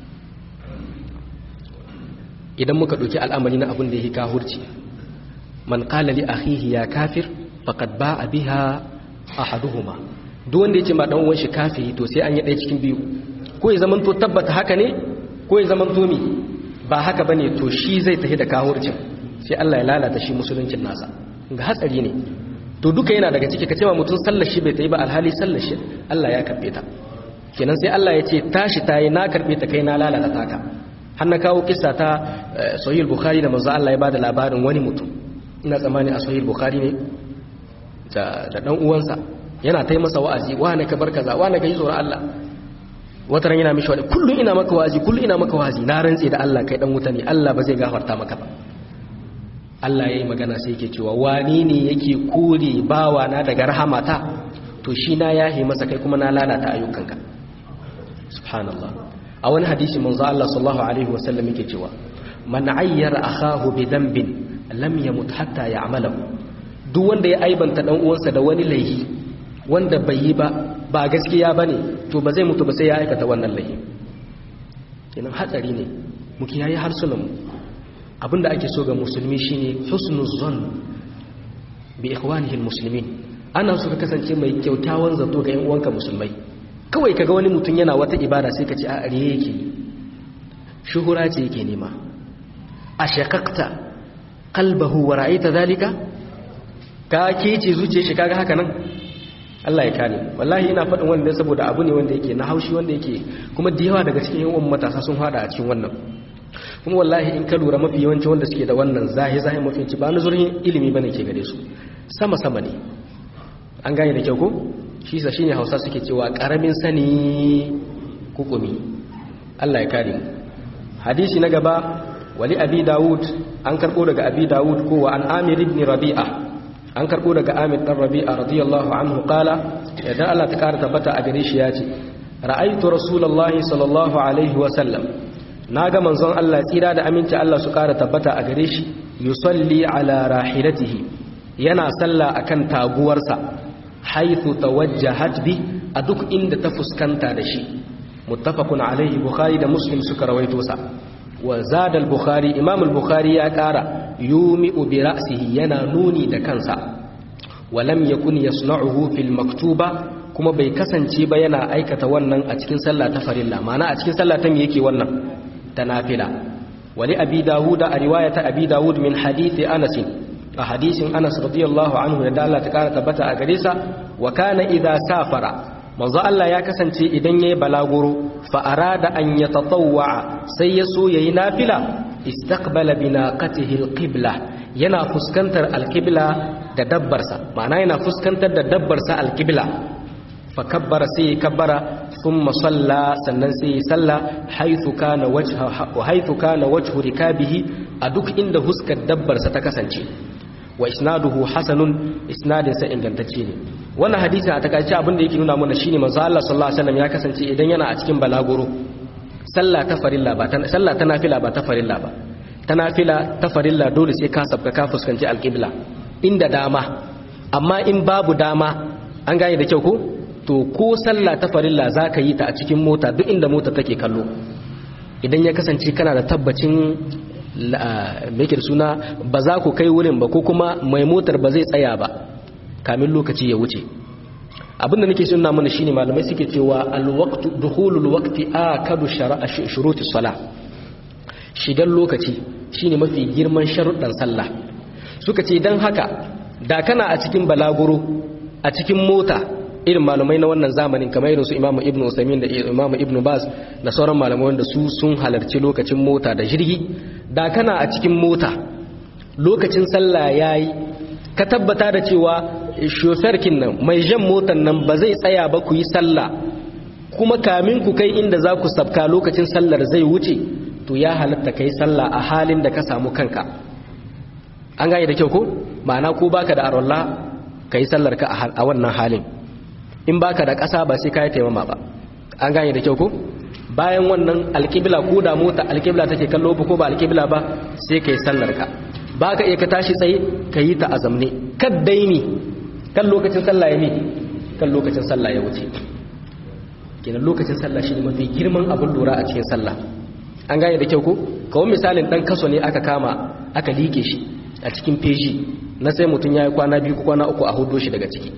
idan muka ɗauki al'amari na abin da yake kahurci man qala li akhihi ya kafir faqad ba'a biha ahaduhuma duk wanda yace ma dan uwan shi kafiri to sai an yi ɗaya cikin biyu ko ya zamanto tabbata haka ne ko ya zamanto mi ba haka bane to shi zai tafi da kahurcin sai Allah ya lalata shi musuluncin nasa ga hatsari ne to duka yana daga ciki ka ce ma mutum sallar shi bai ta yi ba alhali sallar shi Allah ya karbe ta kenan sai Allah ya ce tashi tayi na karbe ta kai na lalata taka har na kawo kissa ta sahih bukhari da manzo Allah ya bada labarin wani mutum ina tsammani a sahih bukhari ne da da dan uwansa yana tai masa wa'azi wa ne ka bar kaza wa ne ka yi tsoron Allah wata ran yana mishi wani kullum ina maka wazi kullum ina maka wazi na rantse da Allah kai dan wuta ne Allah ba zai gafarta maka ba Allah yayi magana sai yake cewa wani ne yake kore bawa na daga rahamata to shi na yahi masa kai kuma na lalata ayyukanka subhanallah a wani hadisi manzo Allah sallallahu alaihi wasallam yake cewa man ayyara akahu bi dhanbin lam yamut hatta ya'malahu duk wanda ya aibanta dan uwansa da wani laifi wanda bai yi ba ba gaskiya ba ne to ba zai mutu ba sai ya aikata wannan laifi kenan hatsari ne mu kiyaye harsunanmu abinda ake so ga musulmi shine husnul zon bi ikhwanihi almuslimin ana so ka kasance mai kyautawan zato ga yan uwanka musulmai kawai kaga wani mutum yana wata ibada sai ka ce a ariye yake shuhura ce yake nema ashaqaqta qalbahu wa ra'aita zalika ka kece zuciyar shi kaga haka nan Allah ya kare wallahi ina faɗin wanda saboda abu ne wanda yake na haushi wanda yake kuma da yawa daga cikin yawan matasa sun fada a cikin wannan kuma wallahi in ka lura mafi yawanci wanda suke da wannan zahi zahi mafi ci ba na zurhin ilimi bane ke gare su sama sama ne an gane da kyau ko shi sa shine Hausa suke cewa karamin sani hukumi Allah ya kare mu hadisi na gaba wali abi dawud an karbo daga abi dawud ko wa an amir ibn rabi'a an karbo daga amir dan rabi'a radiyallahu anhu qala idan Allah ta kara tabbata a gare shi ya ce ra'aytu rasulullahi sallallahu alaihi wa sallam naga manzon Allah tsira da aminci Allah su kara tabbata a gare shi yusalli ala rahilatihi yana salla akan taguwarsa haythu tawajjahat bi a duk inda ta fuskanta da shi muttafaqun alaihi bukhari da muslim suka rawaito sa wa zada al-bukhari imam al-bukhari ya kara yumi'u bi ra'sihi yana nuni da kansa wa lam yakun yasna'uhu fil maktuba kuma bai kasance ba yana aikata wannan a cikin sallah ta farilla ma'ana a cikin sallah ta me yake wannan ta nafila wali abi dawud a riwayata abi dawud min hadithi anas a hadisin anas radiyallahu anhu da Allah ta kara tabbata a gare sa wa kana idza safara manzo Allah ya kasance idan yayi balaguro fa arada an yatatawwa sai ya so yayi nafila istaqbala binaqatihi alqibla yana fuskantar alqibla da dabbarsa ma'ana yana fuskantar da dabbarsa alqibla fa kabbara sai kabbara thumma salla sannan sai salla haythu kana wajha wa haythu kana wajhu rikabihi a duk inda huskar dabbarsa ta kasance wa isnaduhu hasanun isnadin sa ingantacce ne wannan hadisi a takaice abin da yake nuna mana shine manzo Allah sallallahu alaihi wasallam ya kasance idan yana a cikin balaguro sallah ta farilla ba sallah ta nafila ba ta farilla ba ta nafila ta farilla dole sai ka sabka ka fuskanci alqibla inda dama amma in babu dama an gane da kyau ko to ko sallah ta farilla zaka yi ta a cikin mota duk inda mota take kallo idan ya kasance kana da tabbacin mai suna ba za ku kai wurin ba ko kuma mai motar ba zai tsaya ba kamin lokaci ya wuce abinda nake suna mana shine malamai suke cewa alwaqtu dukhulul waqti akadu shara'a shurutis salah shigan lokaci shine mafi girman sharuɗan sallah suka ce dan haka da kana a cikin balaguro a cikin mota irin malamai na wannan zamanin kamar irin su imamu ibnu usaimin da imamu ibnu baz da sauran malamai wanda su sun halarci lokacin mota da jirgi da kana a cikin mota lokacin sallah yayi ka tabbata da cewa shoferkin nan mai jan motar nan ba zai tsaya ba ku yi sallah kuma kamin ku kai inda za ku sabka lokacin sallar zai wuce to ya halatta kai sallah a halin da ka samu kanka an gane da kyau ko ma'ana ko baka da arwalla kai sallar ka a wannan halin in baka da ƙasa ba sai ka yi taimama ba an gane da kyau ko bayan wannan alƙibla ko da mota alƙibla take kallo ba ko ba alƙibla ba sai ka yi sallar ka ba ka iya ka tashi tsaye ka yi ta a zamne kad daini kan lokacin sallah ya mi kan lokacin sallah ya wuce kenan lokacin sallah shi ne mafi girman abin lura a cikin sallah an gane da kyau ko kawai misalin dan kaso ne aka kama aka liƙe shi a cikin feji na sai mutum ya yi kwana biyu ko kwana uku a hudo shi daga ciki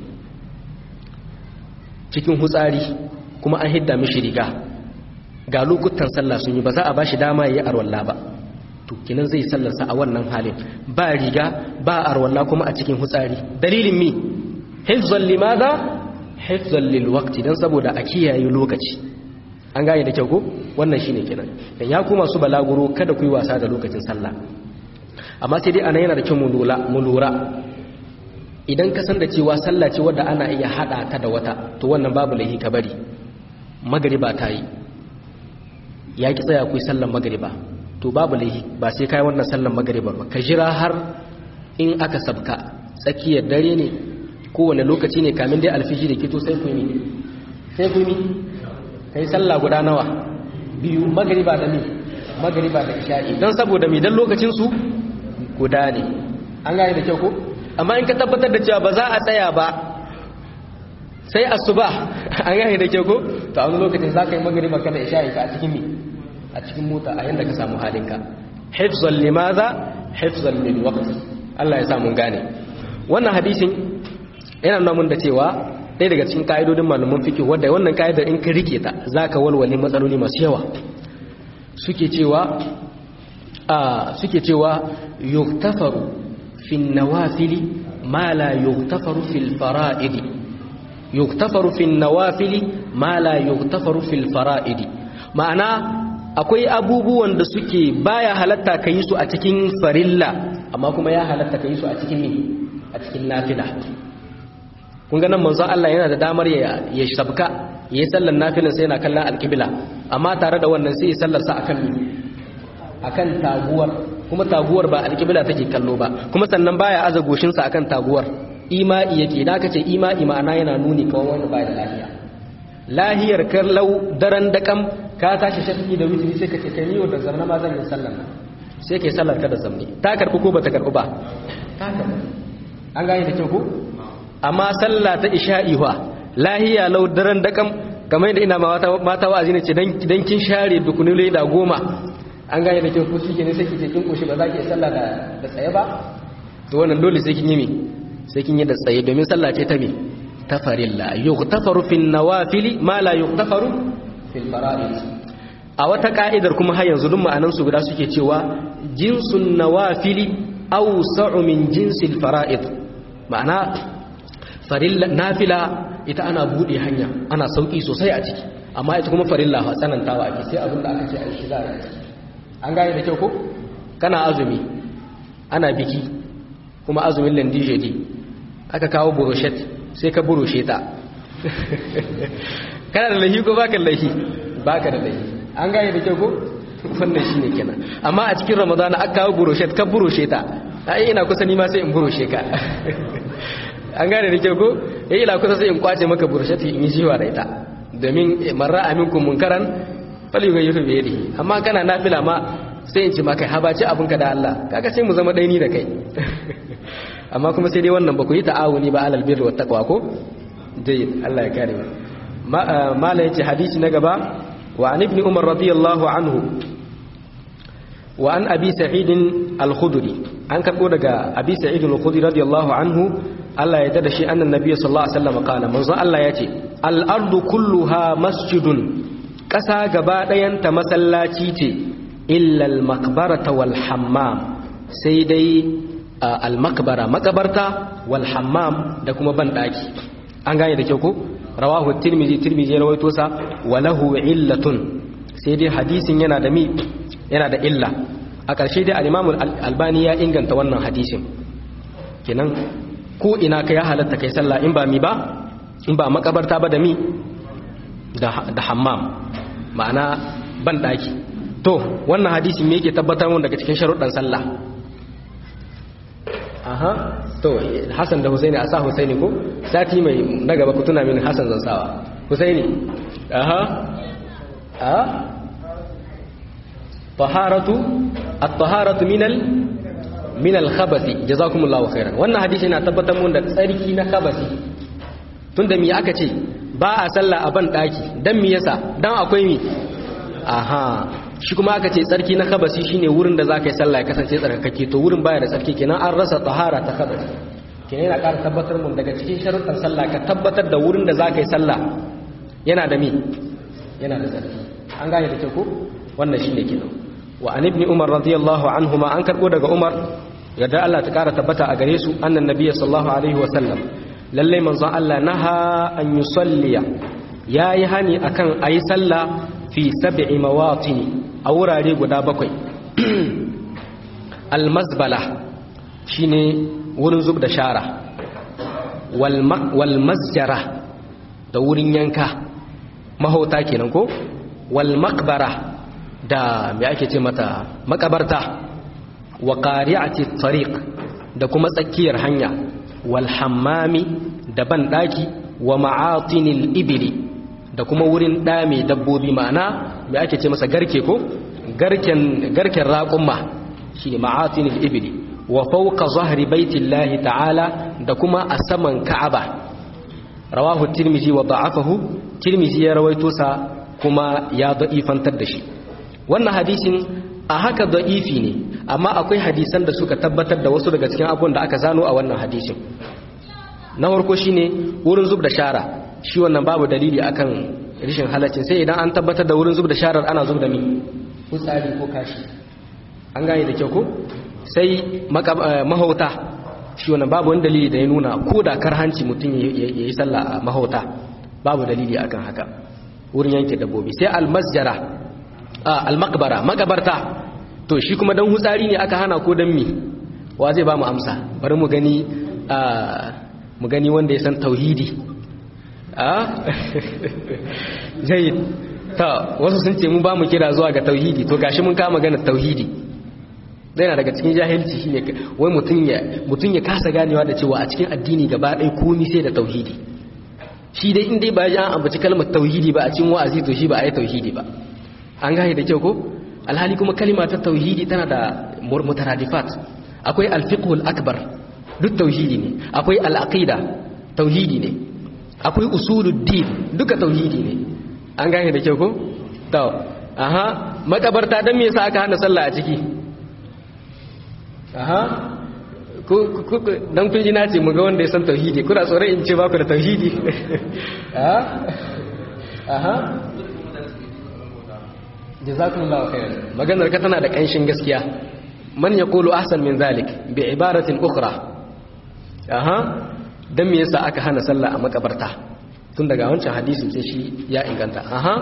cikin hutsari kuma an hidda mishi riga ga lokutan sallah sun yi ba za a ba shi dama ya yi arwalla ba to kinan zai sallarsa a wannan halin ba riga ba arwalla kuma a cikin hutsari dalilin mi hifzan limaza hifzan lil waqti dan saboda a kiyaye lokaci an gane da kyau ko wannan shine kenan dan ya kuma su balaguro kada ku yi wasa da lokacin sallah amma sai dai ana yana da kyau mu lura idan ka san da cewa sallah ce wadda ana iya hada ta da wata to wannan babu laihi ka bari magariba ta yi ya ki tsaya ku yi sallan magariba to babu laihi ba sai kai wannan sallan magariba ba ka jira har in aka sabka tsakiyar dare ne kowane lokaci ne kamin dai alfiji da kito sai ku yi sai ku yi kai sallah guda nawa biyu magariba da mi magariba da isha'i don saboda mi dan lokacin su guda ne an gane da kyau ko amma in ka tabbatar da cewa ba za a tsaya ba sai asuba an gane da kyau ko to a wani lokacin za ka yi magariba kana isha'i ka a cikin mi a cikin mota a yanda ka samu halinka hifzan limaza hifzan lil waqt Allah ya samu gane wannan hadisin yana nuna mun da cewa ɗaya daga cikin ka'idodin malaman fiqh wanda wannan ka'idar in ka rike ta zaka walwale matsaloli masu yawa suke cewa a suke cewa yuktafaru fi nawafili ma la yuktafaru fil fara'idi yuktafaru fi nawafili ma la yuktafaru fil fara'idi ma'ana akwai abubuwan da suke baya halatta ka yi su a cikin farilla amma kuma ya halatta ka yi su a cikin a cikin nafila kun ga nan manzon Allah yana da damar ya ya sabka yayi sallar nafilan sai yana kallon alqibla amma tare da wannan sai ya sallar sa akan akan taguwar kuma taguwar ba alqibla take kallo ba kuma sannan baya aza goshin sa akan taguwar ima'i yake idan aka ce ima'i ma'ana yana nuni kawai wanda baya da lafiya lahiyar kallau daren dakam ka tashi shafi da witiri sai ka ce kai niyo da zarna ma zan yi sallar sai kai sallar ka da zamni ta karbi ko bata karbi ba ta karbi an gane da kyau ko amma sallah ta isha'i wa lahiya lau daren dakam kamar yadda ina mata wa'azi ne ce dan kin share dukunule da goma an gane da kyau ko shi ne sai ki ce kin koshi ba za ki yi sallah da tsaye ba to wannan dole sai kin yi me sai kin yi da tsaye domin sallah ce ta me ta farilla yughtafaru fil nawafili ma la yughtafaru fil fara'id a wata ka'idar kuma har yanzu duk ma'anan su guda suke cewa jinsun nawafili awsa'u min jinsil fara'id ma'ana farilla nafila ita ana bude hanya ana sauki sosai a ciki amma ita kuma farilla fa tsanantawa ake sai abin da aka ce a yi shiga a ciki an gane da kyau ko kana azumi ana biki kuma azumin landijedi aka kawo buroshet sai ka buroshe ta kana da lahi ko baka lahi baka da lahi an gane da kyau ko wannan shine kenan amma a cikin ramadana aka kawo buroshet ka buroshe ta ai ina kusa ni ma sai in buroshe ka an gane da kyau ko yayi ila kusa sai in kwace maka buroshet in yi jiwa da ita domin marra aminkum munkaran fal yughayyiru bi yadihi amma kana nafila ma sai in ci maka habaci abinka da Allah kaga sai mu zama daini da kai amma kuma sai dai wannan ba ku yi ta'awuni ba alal birri wat taqwa ko dai Allah ya kare mu mala yace hadisi na gaba wa an ibn umar radiyallahu anhu wa an abi sa'id al-khudri an karbo daga abi sa'id al-khudri radiyallahu anhu Allah ya tada shi annan nabiy sallallahu alaihi wasallam kana manzo Allah yace al-ardu kulluha masjidun kasa gaba ɗayanta masallaci ce illa al-maqbarata wal hammam sai dai al-makbara makabarta wal hammam da kuma ban daki an gane da kyau ko rawahu tirmizi tirmizi rawaito sa walahu illatun sai dai hadisin yana da mi yana da illa a ƙarshe dai al-imam albani ya inganta wannan hadisin kenan ko ina ka ya halatta kai sallah in ba mi ba in ba makabarta ba da mi da da hammam ma'ana ban daki to wannan hadisin me yake tabbatar mun daga cikin sharuɗan sallah aha to Hassan da Husaini a sa Husaini ko sati mai na gaba ku tuna min Hassan zan sawa Husaini aha a taharatu at-taharatu minal minal khabathi jazakumullahu khairan wannan hadisi yana tabbatar mun da tsarki na khabasi tunda me aka ce ba a sallah a ban daki dan me yasa dan akwai mi aha shi kuma aka ce tsarki na kabasi shine wurin da zaka yi sallah ya kasance tsarkake to wurin baya da tsarki kenan an rasa tahara ta kabasi kenan yana ƙara tabbatar mun daga cikin sharuɗan sallah ka tabbatar da wurin da zaka yi sallah yana da mi yana da tsarki an gane da kyau ko wannan shine kenan wa an ibn umar radiyallahu anhuma an karbo daga umar yadda Allah ta ƙara tabbata a gare su annan nabiyyi sallallahu alaihi wa sallam lalle manzon Allah naha an yusalliya yayi hani akan ayi sallah fi sab'i mawatini a wurare guda bakwai almazbala shine wurin zub da shara wal masjara da wurin yanka mahauta kenan ko wal makbara da me ake ce mata makabarta wa qari'ati tariq da kuma tsakiyar hanya wal hammami da ban daki wa ma'atinil ibli da kuma wurin dame dabbobi ma'ana me ake ce masa garke ko garken garken raƙumma shine ma'atinil ibli wa fawqa zahri baitillahi ta'ala da kuma a saman ka'aba rawahu tirmizi wa da'afahu tirmizi ya rawaito sa kuma ya da'ifantar da shi wannan hadisin a haka da'ifi ne amma akwai hadisan da suka tabbatar da wasu daga cikin abubuwan da aka zano a wannan hadisin na farko shine wurin zub da shara shi wannan babu dalili akan rishin halaccin sai idan an tabbatar da wurin zub da sharar ana zub da mi fitsari ko kashi an gane da kyau ko sai mahauta shi wannan babu wani dalili da ya nuna ko da karhanci mutum ya yi sallah a mahauta babu dalili akan haka wurin yanke dabbobi sai almasjara almakbara makabarta to shi kuma dan hutsari ne aka hana ko dan mi wa zai ba mu amsa bari mu gani mu gani wanda ya san tauhidi a jayyid ta wasu sun ce mu ba mu kira zuwa ga tauhidi to gashi mun kama gana tauhidi zai na daga cikin jahilci shine wai mutum ya mutum ya kasa ganewa da cewa a cikin addini gaba ɗaya komai sai da tauhidi shi dai in dai ba ya ambaci kalmar tauhidi ba a cikin wa'azi to shi ba a yi tauhidi ba an gane da kyau ko alhali kuma kalima ta tauhidi tana da mutaradifat akwai alfiqhul akbar duk tauhidi ne akwai al'aqida tauhidi ne akwai usuluddin duka tauhidi ne an gane da kyau ko to aha makabarta dan me yasa aka hana sallah a ciki aha ko dan kun ji na ce mu ga wanda ya san tauhidi kuna tsoron in ce ba ku da tauhidi aha aha jazakumullahu khairan maganar ka tana da kanshin gaskiya man yaqulu ahsan min zalik bi ibaratin ukhra aha dan me yasa aka hana sallah a makabarta tun daga wancan hadisin sai shi ya inganta aha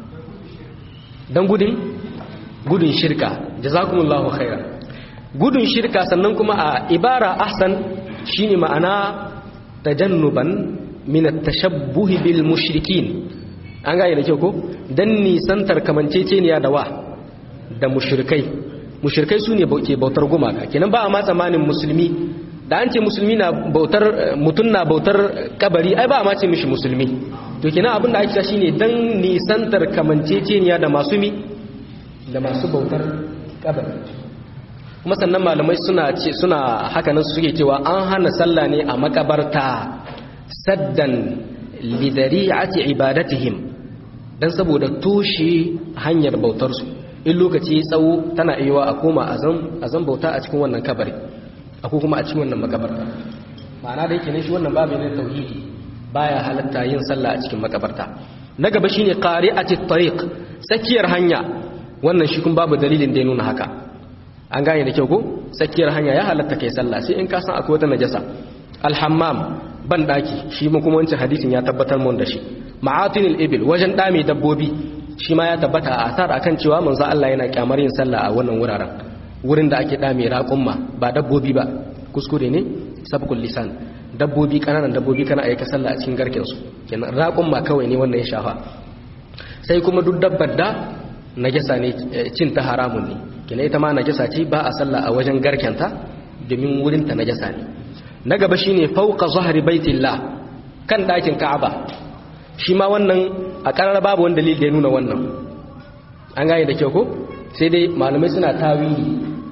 dan gudun gudun shirka jazakumullahu khairan gudun shirka sannan kuma a ibara ahsan shine ma'ana tajannuban min at-tashabbuh bil mushrikin an gane da kyau ko dan nisantar kamanceceniya da wa da mushrikai mushrikai sune ke bautar gumaka kenan ba a ma tsamanin musulmi da an ce musulmi na bautar mutun na bautar kabari ai ba a ma ce mishi musulmi to kenan abin da ake cewa shine dan nisantar kamanceceniya da masu mi da masu bautar kabari kuma sannan malamai suna ce suna haka nan suke cewa an hana sallah ne a makabarta saddan lidari'ati ibadatihim dan saboda toshe hanyar bautar su in lokaci tsawo tana iya a koma a zan bauta a cikin wannan kabari ko kuma a cikin wannan makabarta ma'ana da yake ne shi wannan babu ne tauhidi baya halatta yin sallah a cikin makabarta na gaba shine qari'ati tariq tsakiyar hanya wannan shi kun babu dalilin da ya nuna haka an gane da kyau ko tsakiyar hanya ya halatta kai sallah sai in ka san akwai wata najasa alhammam ban daki shi mu kuma wancan hadisin ya tabbatar mun da shi ma'atinil ibil wajen dame dabbobi shi ma ya tabbata a asar akan cewa manzo Allah yana kyamar yin sallah a wannan wuraren wurin da ake dame raƙumma ba dabbobi ba kuskure ne sabqul lisan dabbobi kananan dabbobi kana aika sallah a cikin garken su kenan raƙumma kawai ne wannan ya shafa sai kuma duk dabbar da najasa ne cin ta haramun ne kina ita ma najasa ce ba a sallah a wajen garkenta domin wurin ta najasa ne na gaba shine fauqa zahri baitillah kan dakin ka'aba shi ma wannan a karar babu wani dalili da ya nuna wannan an gane da kyau ko sai dai malamai suna tawili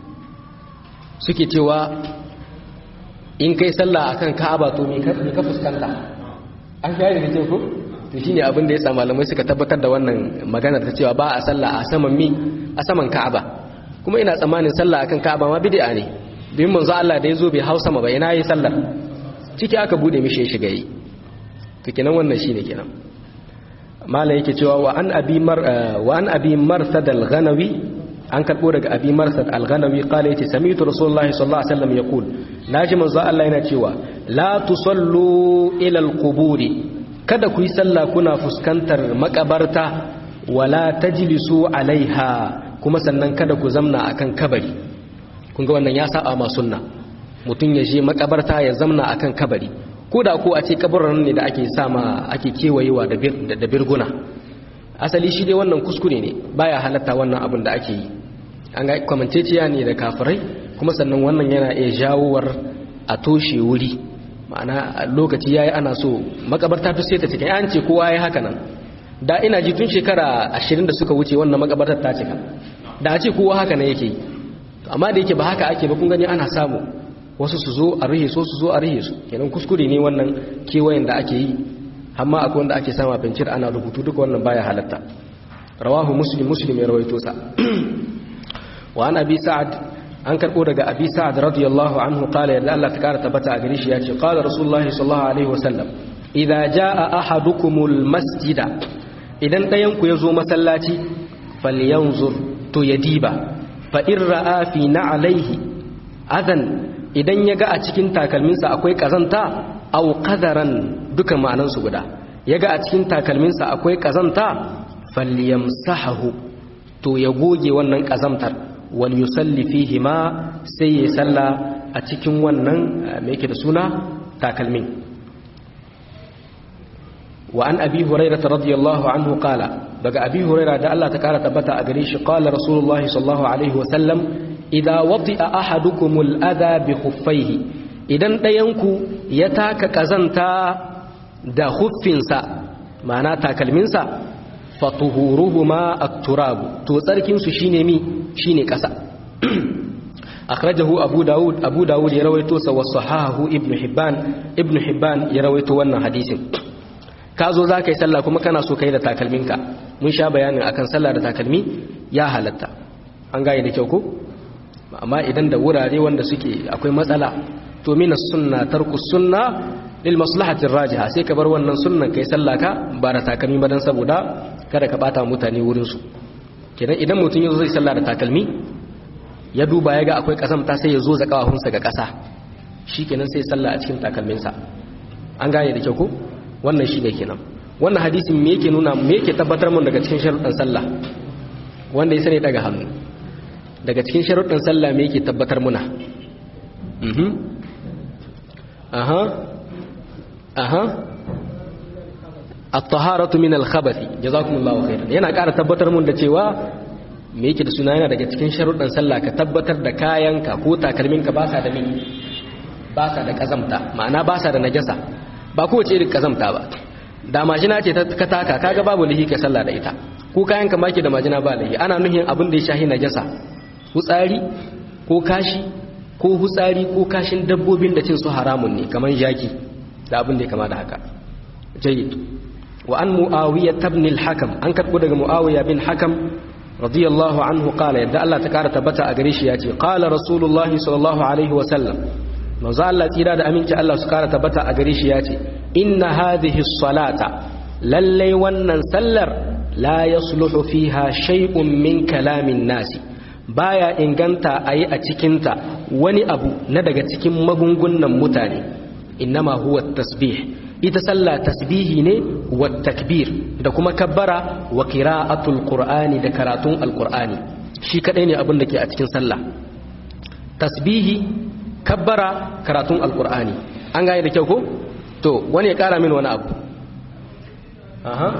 suke cewa in kai sallah akan ka'aba to me ka fuskanta an gane da kyau ko to shine abin da yasa malamai suka tabbatar da wannan magana ta cewa ba a sallah a saman mi a saman ka'aba kuma ina tsammanin sallah akan ka'aba ma bid'a ne domin manzo Allah da yazo bai hausa ma ba ina yi sallar ciki aka bude mishi ya shiga yi to kenan wannan shine kenan mala yake cewa wa an abi mar wa an abi marsad al-ghanawi an karbo daga abi marsad al-ghanawi qala yace sami'tu rasulullahi sallallahu alaihi wasallam yaqul naji manzo Allah yana cewa la tusallu ila al-quburi kada ku yi sallah kuna fuskantar makabarta wala tajlisu alaiha kuma sannan kada ku zamna akan kabari kun ga wannan ya saba ma sunna mutum ya je makabarta ya zamna akan kabari ko da ko a ce kabarin ne da ake sama ake kewayewa da birguna asali shi dai wannan kuskure ne baya halatta wannan abin da ake yi an ga kwamanceciya ne da kafirai kuma sannan wannan yana iya jawowar a toshe wuri ma'ana lokaci yayi ana so makabarta ta sai ta cika an ce kowa yayi haka nan da ina ji tun shekara 20 da suka wuce wannan makabartar ta cika da a ce kowa haka nan yake amma da yake ba haka ake ba kun gani ana samu wasu su zo a rihe so su zo a rihe su kenan kuskure ne wannan kewayen da ake yi amma akwai wanda ake sama bincir ana rubutu duka wannan baya halatta rawahu muslim muslim ya rawaito sa wa an abi sa'ad an karbo daga abi sa'ad radiyallahu anhu qala ya Allah ta kara tabbata a gare shi yace qala rasulullahi sallallahu alaihi wasallam idza jaa ahadukumul masjida idan dayan ku yazo masallaci falyanzur to yadiba fa in ra'a fi na'alaihi adan idan ya ga a cikin takalminsa akwai kazanta au qadaran duka ma'anansu guda ya ga a cikin takalminsa akwai kazanta falyamsahu to ya goge wannan kazamtar wal yusalli fihi ma sai ya salla a cikin wannan me yake da suna takalmin wa an abi hurairah radiyallahu anhu qala daga abi hurairah da Allah ta kara tabbata a gare shi qala rasulullahi sallallahu alaihi wa sallam idza wati'a ahadukumul adha bi khuffaihi idan dayanku ya taka kazanta da huffinsa ma'ana takalminsa fatuhuruhuma at-turab to tsarkin su shine mi shine kasa akhrajahu abu daud abu daud ya rawaito sa wa sahahu ibnu hibban ibnu hibban ya rawaito wannan hadisin ka zo za ka yi sallah kuma kana so kai da takalminka mun sha bayanin akan sallah da takalmi ya halatta an gane da kyau ko amma idan da wurare wanda suke akwai matsala to mina sunna tarku sunna lil maslahati rajiha sai ka bar wannan sunnan kai sallah ka ba da takalmi ba dan saboda kada ka bata mutane wurin su kenan idan mutum yazo zai sallah da takalmi ya duba ya ga akwai kasamta sai ya zo za kawahunsa ga kasa shikenan sai sallah a cikin takalminsa an gane da kyau ko wannan shi ne kenan wannan hadisin me yake nuna me yake tabbatar mun daga cikin sharuɗan sallah wanda ya sani daga hannu daga cikin sharuɗan sallah me yake tabbatar muna mhm aha aha at-taharatu min al-khabathi jazakumullahu khairan yana ƙara tabbatar mun da cewa me yake da suna yana daga cikin sharuɗan sallah ka tabbatar da kayanka ko takalminka ba sa da me ba sa da kazamta ma'ana ba sa da najasa ba kowace irin kazamta ba da majina ce ka taka kaga babu lihi ka sallah da ita ko kayan ka baki da majina ba lihi ana nuhin abin da ya shahi najasa hutsari ko kashi ko hutsari ko kashin dabbobin da cin su haramun ne kamar jaki da abin da ya kama da haka jayyid wa an muawiya ibn al-hakam an karbo daga muawiya bin hakam radiyallahu anhu qala yadda Allah ta kara tabbata a gare shi yace qala rasulullahi sallallahu alaihi wa sallam manzo Allah tsira da aminci Allah su kara tabbata a gare shi ya ce inna hadhihi salata lallai wannan sallar la yasluhu fiha shay'un min kalamin nasi baya inganta ayi a cikinta wani abu na daga cikin magungunan mutane innama huwa tasbih ita sallah tasbihi ne wa takbir da kuma kabbara wa qira'atul qur'ani da karatun alqur'ani shi kadai ne abin da ke a cikin sallah tasbihi kabbara karatun alkur'ani an gane da kyau ko to wani ya kara min wani abu aha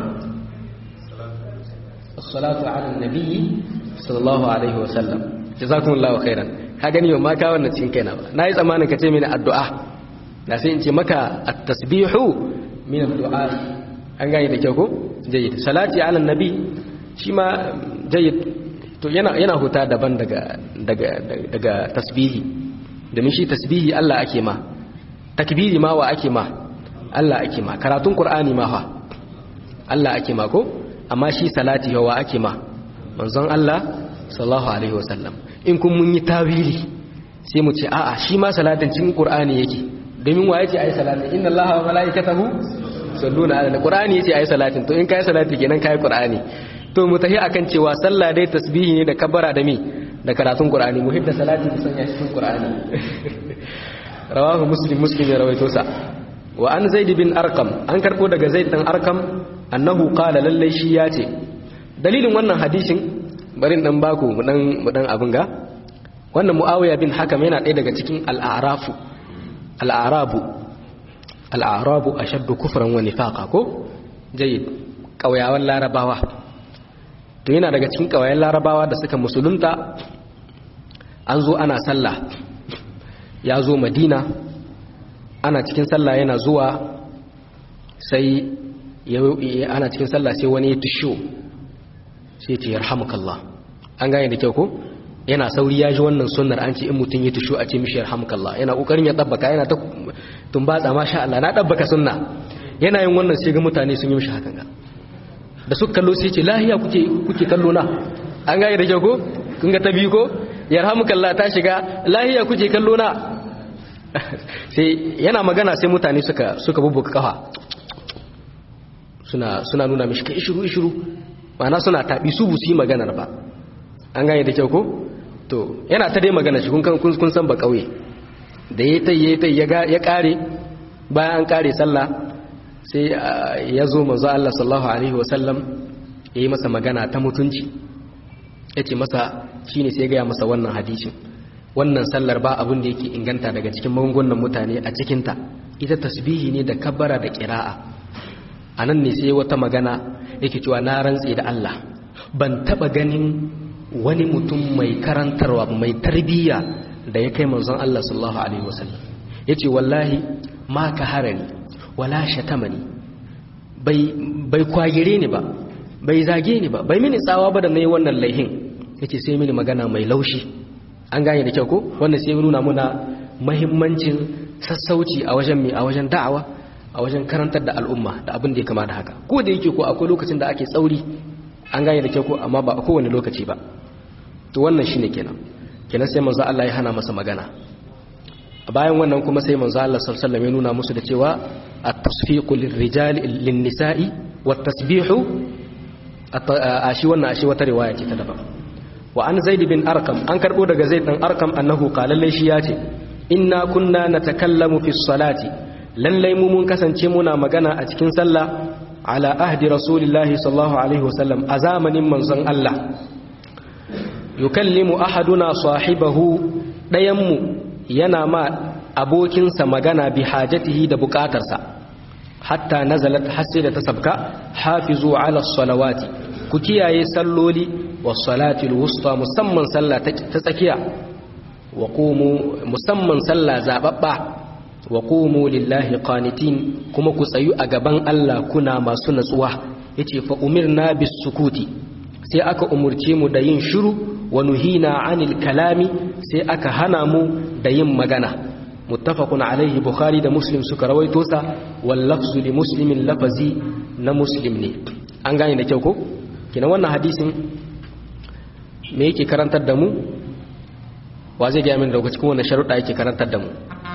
as-salatu ala nabiyyi sallallahu alaihi wasallam jazakumullahu khairan ka gani yau ma ka wannan cikin kaina ba nayi tsammanin ka ce mini addu'a na sai in ce maka at-tasbihu min ad-du'a an gane da kyau ko jayyid salati ala nabi shi ma jayyid to yana yana huta daban daga daga daga tasbihi domin shi tasbihi Allah ake ma takbiri ma wa ake ma Allah ake ma karatun Qur'ani ma fa Allah ake ma ko amma shi salati wa ake ma manzon Allah sallallahu alaihi wasallam in kun mun yi tawili sai mu ce a'a shi ma salatin cikin Qur'ani yake domin wa yace ayi salatin inna Allaha wa malaikatahu salluna ala Qur'ani yace ayi salatin to in kai salati kenan kai Qur'ani to mu tafi akan cewa sallah dai tasbihi ne da kabbara da mi da karatun Qur'ani mu hidda salati da sanya cikin Qur'ani rawahu muslim muslim ya rawaito sa wa an zaid bin arqam an karbo daga zaid dan arqam annahu qala lallai shi ya ce dalilin wannan hadisin barin dan baku mu dan mu dan abin ga wannan muawiya bin hakam yana ɗaya daga cikin al-a'rafu al-a'rabu al-a'rabu ashaddu kufran wa nifaqa ko jayyid kauyawan larabawa to yana daga cikin kawayen larabawa da suka musulunta an zo ana sallah ya zo madina ana cikin sallah yana zuwa sai ana cikin sallah sai wani ya tusho sai ce yarhamukallah an gane da kyau ko yana sauri ya ji wannan sunnar an ce in mutum ya tusho a ce mishi yarhamukallah yana kokarin ya dabbaka yana ta tumbatsa masha Allah na dabbaka sunna yana yin wannan sai ga mutane sun yi mishi hakan ga da suka kallo sai ce lahiya kuke kuke kallo na an gane da kyau ko kun ga ta biyu ko yarhamukallah ta shiga lahiya kuke kallo na sai yana magana sai mutane suka suka bubbuka kafa suna suna nuna mishi kai shiru shiru ma'ana suna tabi su busu yi maganar ba an gane da kyau ko to yana ta dai magana shi kun kun san ba kauye da yayi tai yayi tai ya kare bayan an kare sallah sai ya zo manzo Allah sallallahu alaihi wasallam yayi masa magana ta mutunci yace masa shine sai ya ga masa wannan hadisin wannan sallar ba abin da yake inganta daga cikin magungunan mutane a cikinta ita tasbihi ne da kabbara da kira'a anan ne sai wata magana yake cewa na rantse da Allah ban taba ganin wani mutum mai karantarwa mai tarbiyya da ya kai manzon Allah sallallahu alaihi wasallam yace wallahi ma ka harani wala shatamani bai bai kwagire ni ba bai zage ni ba bai mini tsawa ba da nayi wannan laihin yace sai mini magana mai laushi an gane da kyau ko wannan sai nuna muna muhimmancin sassauci a wajen mai a wajen da'awa a wajen karantar da al'umma da abin da ya kama da haka ko da yake ko akwai lokacin da ake tsauri an gane da kyau ko amma ba a kowane lokaci ba to wannan shine kenan kenan sai manzo Allah ya hana masa magana bayan wannan kuma sai manzo Allah sallallahu alaihi wasallam ya nuna musu da cewa at-tasfiqu lirrijal lin-nisa'i wat-tasbihu ashi wannan ashi wata riwaya ce ta daban wa an zaid bin arqam an karbo daga zaid dan arqam annahu qala lalle shi yace inna kunna natakallamu fi salati lallai mu mun kasance muna magana a cikin sallah ala ahdi rasulillahi sallallahu alaihi wasallam a zamanin manzon Allah yukallimu ahaduna sahibahu dayanmu yana ma abokinsa magana bi hajatihi da bukatarsa hatta nazalat hasi da ta sabka hafizu ala salawati ku kiyaye salloli was salatil wusta musamman sallah ta tsakiya wa qumu musamman sallah zababba wa qumu lillahi qanitin kuma ku tsayu a gaban Allah kuna masu natsuwa yace fa umirna bis sukuti sai aka umurce mu da yin shiru wa nuhina anil kalami sai aka hana mu da yin magana muttafaqun alaihi bukhari da muslim suka rawaito sa wal lafzu li muslimin lafazi na muslim ne an gane da kyau ko kina wannan hadisin me yake karantar da mu wa zai ga min daga cikin wannan sharuɗa yake karantar da mu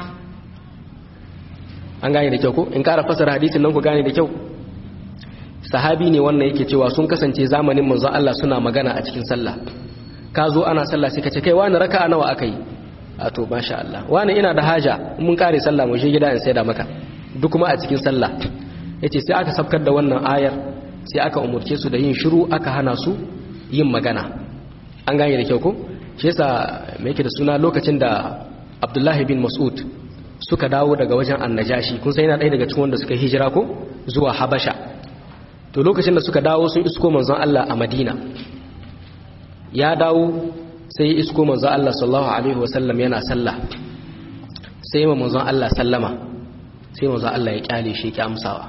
an gane da kyau ko in ƙara fasara hadisin nan ku gane da kyau sahabi ne wannan yake cewa sun kasance zamanin manzon Allah suna magana a cikin sallah ka zo ana sallah sai ka ce kai wani raka'a nawa aka yi a to masha Allah wani ina da haja mun kare sallah mu je gida in sai da maka duk kuma a cikin sallah yace sai aka sabkar da wannan ayar sai aka umurce su da yin shiru aka hana su yin magana an gane da kyau ko shi yasa me yake da suna lokacin da Abdullahi bin Mas'ud suka dawo daga wajen annajashi kun sai yana ɗaya daga cikin wanda suka hijira ko zuwa habasha to lokacin da suka dawo sun isko manzon Allah a madina ya dawo sai ya isko manzon Allah sallallahu alaihi wasallam yana sallah sai ma manzon Allah sallama sai manzon Allah ya kyale shi ki amsawa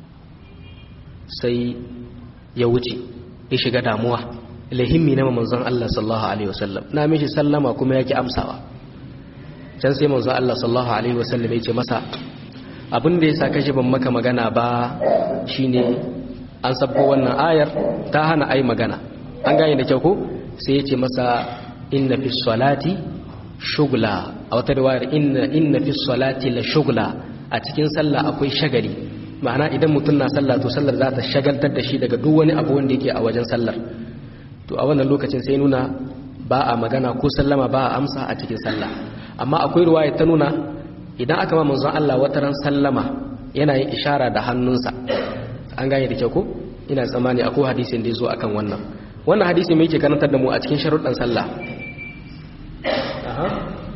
sai ya wuce ya shiga damuwa lahimmi na manzon Allah sallallahu alaihi wasallam na mishi sallama kuma yake amsawa can sai manzo Allah sallallahu alaihi wasallam ya ce masa abin da yasa kashi ban maka magana ba shine an sabko wannan ayar ta hana ai magana an gane da kyau ko sai ya ce masa inna fi salati shugla a wata riwayar inna inna fi salati la shugla a cikin sallah akwai shagali ma'ana idan mutum na sallah to sallar za ta shagaltar da shi daga duk wani abu wanda yake a wajen sallar to a wannan lokacin sai nuna ba a magana ko sallama ba a amsa a cikin sallah amma akwai ruwaya ta nuna idan aka ma manzon Allah wata ran sallama yana yin ishara da hannunsa an gane da kyau ko ina tsammani akwai hadisin da yazo akan wannan wannan hadisi mai yake karantar da mu a cikin sharuɗan sallah aha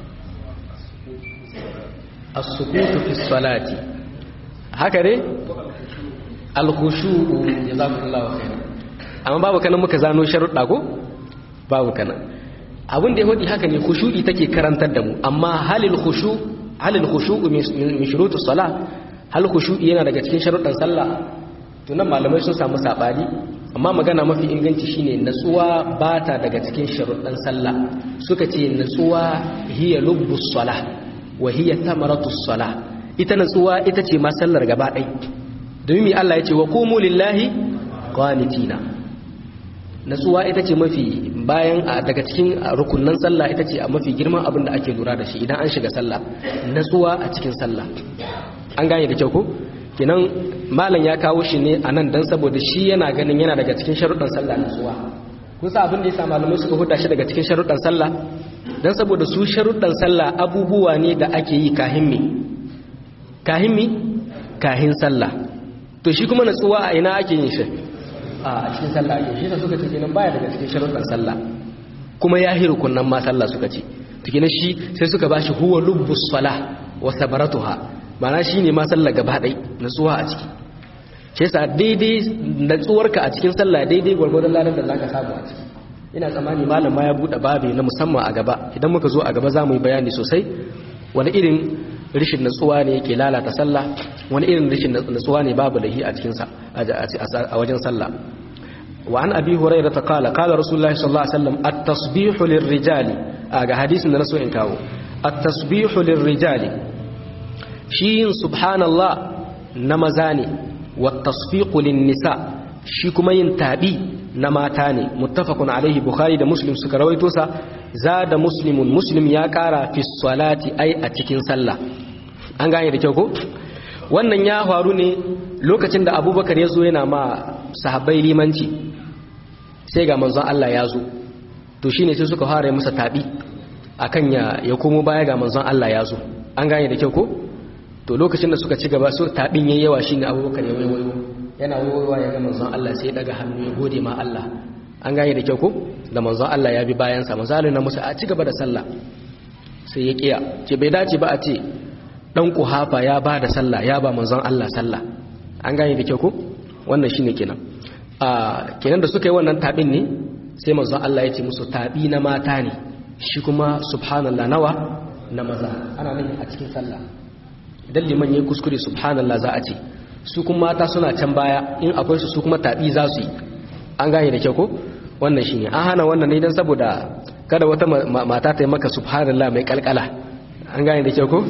as-sukutu fi salati haka ne al-khushu'u jazakumullahu khairan amma babu kanan muka zano sharuɗa ko babu kanan abin da ya faɗi haka ne khushu'i take karantar da mu amma halil khushu halil khushu'u min shurutus sala hal khushu'i yana daga cikin sharuɗan sallah to nan malamai sun samu sabani amma magana mafi inganci shine natsuwa bata daga cikin sharuɗan sallah suka ce natsuwa hiya lubbus sala wa hiya thamaratus sala ita natsuwa ita ce ma sallar gaba ɗaya domin mi Allah ya ce wa qumu lillahi qanitina natsuwa ita ce mafi bayan a daga cikin rukunnan sallah ita ce a mafi girman abin da ake lura da shi idan an shiga sallah natsuwa a cikin sallah an gane da kyau ko kinan malam ya kawo shi ne a nan don saboda shi yana ganin yana daga cikin sharuɗan sallah natsuwa kun sa abin da ya sa malamai suka huda shi daga cikin sharuɗan sallah don saboda su sharuɗan sallah abubuwa ne da ake yi kahin mi kahin mi kahin sallah to shi kuma natsuwa a ina ake yin shi a cikin sallah ake shi suka ce kenan baya daga cikin sharuɗan sallah kuma ya hiru kunnan ma sallah suka ce to kenan shi sai suka bashi huwa lubbus salah wa sabaratuha ma'ana shine ma sallah gaba ɗai natsuwa a ciki shi yasa daidai natsuwarka a cikin sallah daidai gwargwadon ladan da zaka samu a ciki ina tsammani malam ma ya bude babi na musamman a gaba idan muka zo a gaba za mu yi bayani sosai wani irin rishin natsuwa ne yake lalata sallah wani irin rishin natsuwa ne babu lahi a cikin a wajen sallah wa an abi hurairah ta kala kala rasulullahi sallallahu alaihi wasallam at-tasbihu lirrijali ga hadisin da na so in kawo at-tasbihu lirrijali shi yin subhanallah na maza ne wa tasfiqu lin-nisa shi kuma yin tabi na mata ne muttafaqun alaihi bukhari da muslim suka rawaito sa zada muslimun muslim ya kara fi salati ai a cikin sallah an gane da kyau ko wannan ya faru ne lokacin da abubakar ya zo yana ma sahabbai limanci sai ga manzon Allah ya zo to shine sai suka fara masa tabi akan ya ya komo baya ga manzon Allah ya zo an gane da kyau ko to lokacin da suka ci gaba su tabin yayi yawa shine abubakar ya wayo yana wayowa ya ga manzon Allah sai daga hannu ya gode ma Allah an gane da kyau ko da manzon Allah ya bi bayan sa manzalin na musa a ci gaba da sallah sai ya kiya ce bai dace ba a ce dan kuhafa ya ba da sallah ya ba manzon Allah sallah an gane da kyau ko wannan shine kenan a kenan da suka yi wannan tabin ne sai manzon Allah ya ce musu tabi na mata ne shi kuma subhanallah nawa na maza ana nan a cikin sallah idan liman yayi kuskure subhanallah za a ce su kuma mata suna can baya in akwai su su kuma tabi za su yi an gane da kyau ko wannan shine an hana wannan ne dan saboda kada wata mata ta yi maka subhanallah mai kalkala an gane da kyau ko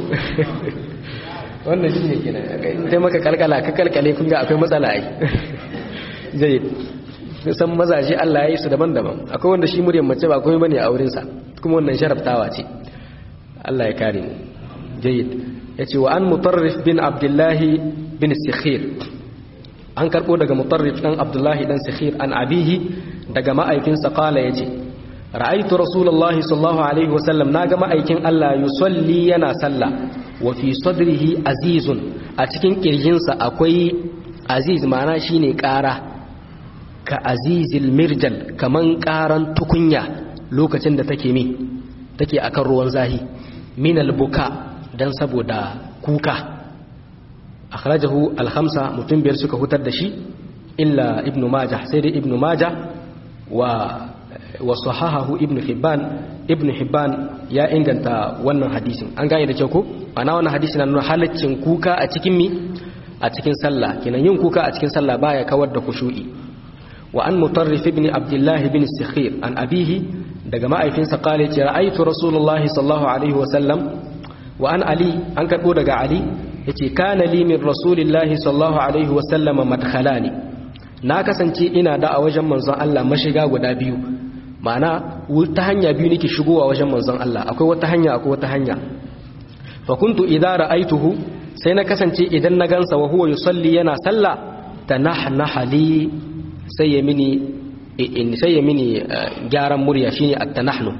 wannan shine kenan in ta maka kalkala ka kalkale kun ga akwai matsala ai zai san mazaje Allah ya yi su daban-daban akwai wanda shi muryar mace ba komai bane a wurin sa kuma wannan sharaftawa ce Allah ya kare mu jayyid yace wa an mutarrif bin abdullahi bin sikhir an karbo daga mutarrif dan abdullahi dan sikhir an abihi daga ma'aikinsa kala yace ra'aytu rasulullahi sallallahu alaihi wasallam naga ma'aikin Allah yusalli yana sallah wa fi sadrihi azizun a cikin kirjinsa akwai aziz ma'ana shine ƙara ka azizil mirjal kaman ƙaran tukunya lokacin da take mi take akan ruwan zahi min albuka dan saboda kuka akhrajahu al-khamsa mutum biyar suka hutar da shi illa ibnu majah sai dai ibnu majah wa wa sahahahu ibnu hibban ibnu hibban ya inganta wannan hadisin an gane da kyau ko ana wannan hadisin na nuna halaccin kuka a cikin mi a cikin sallah kenan yin kuka a cikin sallah baya kawar da kushu'i wa an mutarrif ibn abdullah ibn sikhir an abihi daga ma'aifinsa qala ce ra'aytu rasulullahi sallallahu alaihi wa sallam wa an ali an karbo daga ali yace kana li min rasulillahi sallallahu alaihi wa sallama madkhalani na kasance ina da a wajen manzon Allah mashiga guda biyu ma'ana ta hanya biyu nake shigowa wajen manzon Allah akwai wata hanya akwai wata hanya fa kuntu idza ra'aituhu sai na kasance idan na gansa wa huwa yusalli yana sallah tanahnaha li sai ya mini in sai ya mini gyaran murya shine at-tanahnu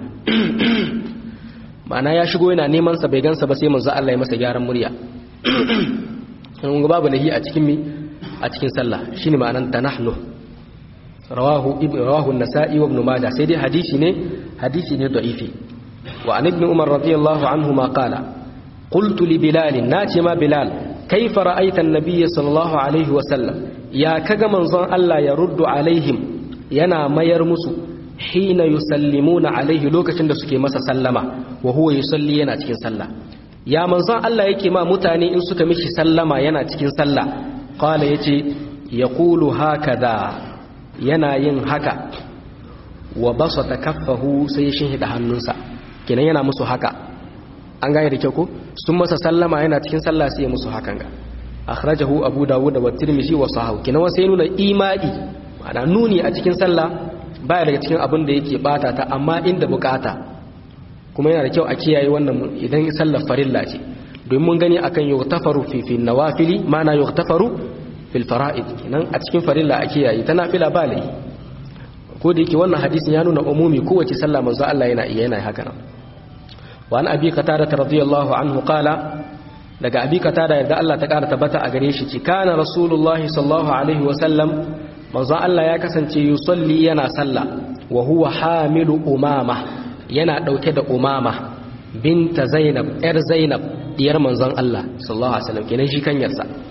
ma'ana ya shigo yana neman sa bai gansa ba sai manzon Allah ya masa gyaran murya kun babu lahi a cikin mi a cikin sallah shine ma'anan tanahnu rawahu ibn rawahu an-nasa'i wa ibn majah sai dai hadisi ne hadisi ne da'ifi wa an ibn umar radiyallahu anhu ma qala qultu li bilal nace ma bilal kaifa ra'aita an-nabiy sallallahu alaihi wa sallam ya kaga manzon Allah ya ruddu alaihim yana mayar musu hina yusallimuna alaihi lokacin da suke masa sallama wa huwa yusalli yana cikin sallah ya manzon Allah yake ma mutane in suka mishi sallama yana cikin sallah qala yace yaqulu hakada yana yin haka wa basata kaffahu sai ya shinhida hannunsa kenan yana musu haka an gane da kyau ko sun masa sallama yana cikin sallah sai ya musu hakan ga akhrajahu abu dawud wa tirmidhi wa sahahu kenan sai nuna imani ana nuni a cikin sallah baya daga cikin abin da yake bata ta amma inda bukata kuma yana da kyau a kiyaye wannan idan sallar farilla ce domin mun gani akan yughtafaru fi fi nawafili mana yughtafaru fil fara'id kenan a cikin farilla a kiyaye ta nafila ba lai ko da yake wannan hadisin ya nuna umumi kowace sallah manzo Allah yana iya yana haka nan wa an abi qatada radiyallahu anhu qala daga abi qatada yadda Allah ta kara tabbata a gare shi ci kana rasulullahi sallallahu alaihi wa sallam manzo Allah ya kasance yusalli yana sallah wa huwa hamilu umama yana dauke da umama binta zainab yar zainab diyar manzon Allah sallallahu alaihi wasallam kenan shi kanyarsa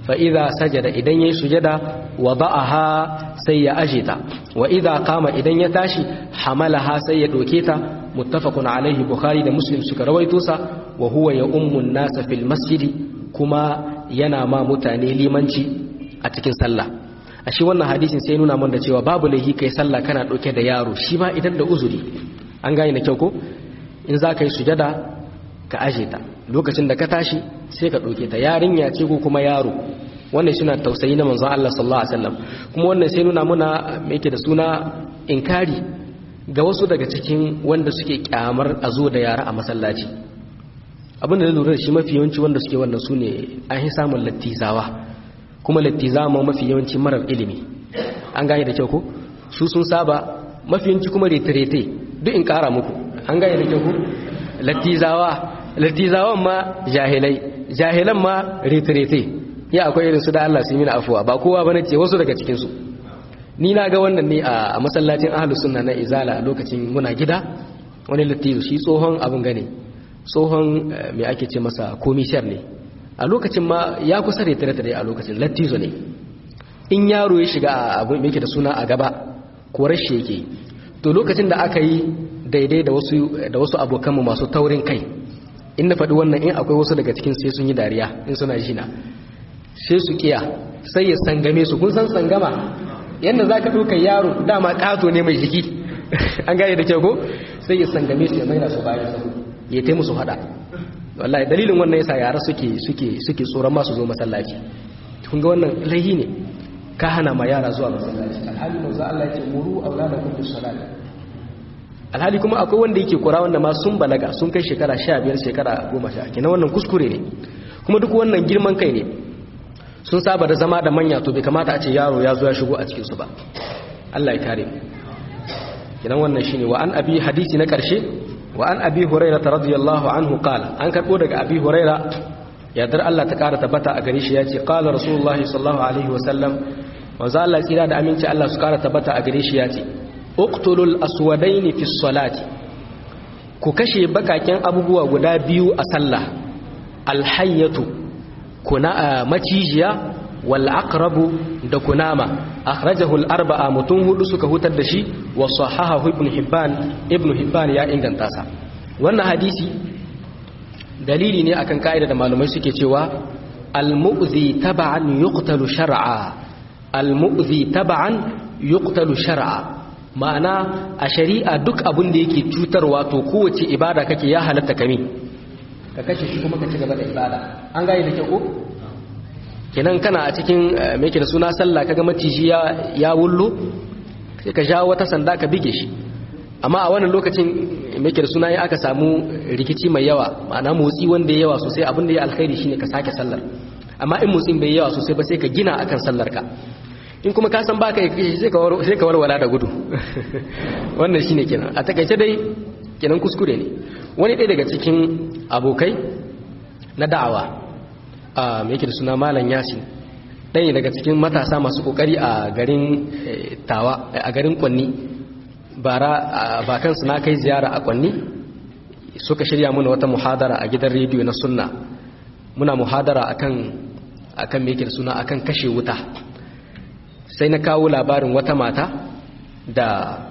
fa idza sajada idan yayi sujada wada'aha sai ya ajita wa idza qama idan ya tashi hamalaha sai ya doke ta muttafaqun alaihi bukhari da muslim suka rawaito sa wa huwa ya ummun nasa fil masjidi kuma yana ma mutane limanci a cikin sallah a shi wannan hadisin sai nuna mun da cewa babu laihi kai sallah kana dauke da yaro shi ma idan da uzuri an gane da kyau ko in za ka yi sujada ka aje ta lokacin da ka tashi sai ka dauke ta yarinya ce ko kuma yaro wannan suna tausayi na manzon Allah sallallahu alaihi wasallam kuma wannan sai nuna muna me yake da suna inkari ga wasu daga cikin wanda suke kyamar a zo da yara a masallaci abin da lura da shi mafi yawanci wanda suke wannan su ne an yi samun lattizawa kuma lattizawa ma mafi yawanci marar ilimi an gane da kyau ko su sun saba mafi yawanci kuma retirete duk in kara muku an gane da kyau ko lattizawa lattizawan ma jahilai jahilan ma retirete ya akwai irin su da Allah sun yi afuwa ba kowa bane ce wasu daga cikin su ni na ga wannan ne a masallacin ahlus sunna na izala lokacin muna gida wani lattizo shi tsohon abin gane tsohon mai ake ce masa komishiyar ne a lokacin ma ya kusa da tare a lokacin lattizo ne in yaro ya shiga abin mai da suna a gaba korar shi yake to lokacin da aka yi daidai da wasu da wasu abokanmu masu taurin kai in na faɗi wannan in akwai wasu daga cikin sai sun yi dariya in suna jina sai su kiya sai ya sangame su kun san sangama yadda za ka ɗaukar yaro dama ƙato ne mai jiki an gane da kyau ko sai ya sangame su ya maina su bayan sabu ya tai musu hada wallahi dalilin wannan yasa yara suke suke suke tsoron masu zo masallaci kun ga wannan laihi ne ka hana ma yara zuwa masallaci alhali manzo Allah ya ce muru auladakum bis salat alhali kuma akwai wanda yake kura wanda ma sun balaga sun kai shekara 15 shekara 10 kenan wannan kuskure ne kuma duk wannan girman kai ne sun saba da zama da manya to bai kamata a ce yaro ya zo ya shigo a cikin su ba Allah ya kare mu kenan wannan shine wa an abi hadisi na karshe wa an abi huraira radiyallahu anhu qala an karbo daga abi huraira yadar Allah ta kara tabbata a gare shi yace qala rasulullah sallallahu alaihi wa sallam manzo Allah tsira da aminci Allah su kara tabbata a gare shi yace uqtulul aswadaini fi salati ku kashe bakaken abubuwa guda biyu a sallah alhayyatu kuna macijiya wal aqrabu da kunama akhrajahu al arba'a mutun hudu suka hutar da shi wa sahahahu ibn hibban ibn hibban ya inganta sa wannan hadisi dalili ne akan kaida da malamai suke cewa al mu'zi tab'an yuqtalu shar'a al mu'zi tab'an yuqtalu shar'a ma'ana a shari'a duk abin da yake cutarwa to kowace ibada kake ya halatta kame ka kashe shi kuma ka ci gaba da ibada an gane da kyau ko kenan kana a cikin mai da suna sallah kaga maciji ya ya wullo sai ka jawo wata sanda ka bige shi amma a wannan lokacin mai da suna ya aka samu rikici mai yawa ma'ana motsi wanda ya yawa sosai abin da ya alkhairi shine ka sake sallar amma in motsin bai yawa sosai ba sai ka gina akan sallar ka in kuma ka san baka yi sai ka sai ka warwala da gudu wannan shine kenan a takaice dai kenan kuskure ne wani ɗaya daga cikin abokai na da'awa a mai yake da suna malam yasin ɗaya daga cikin matasa masu ƙoƙari a garin tawa a garin kwanni bara ba kansu na kai ziyara a kwanni suka shirya muna wata muhadara a gidan rediyo na sunna muna muhadara akan akan mai yake da suna akan kashe wuta sai na kawo labarin wata mata da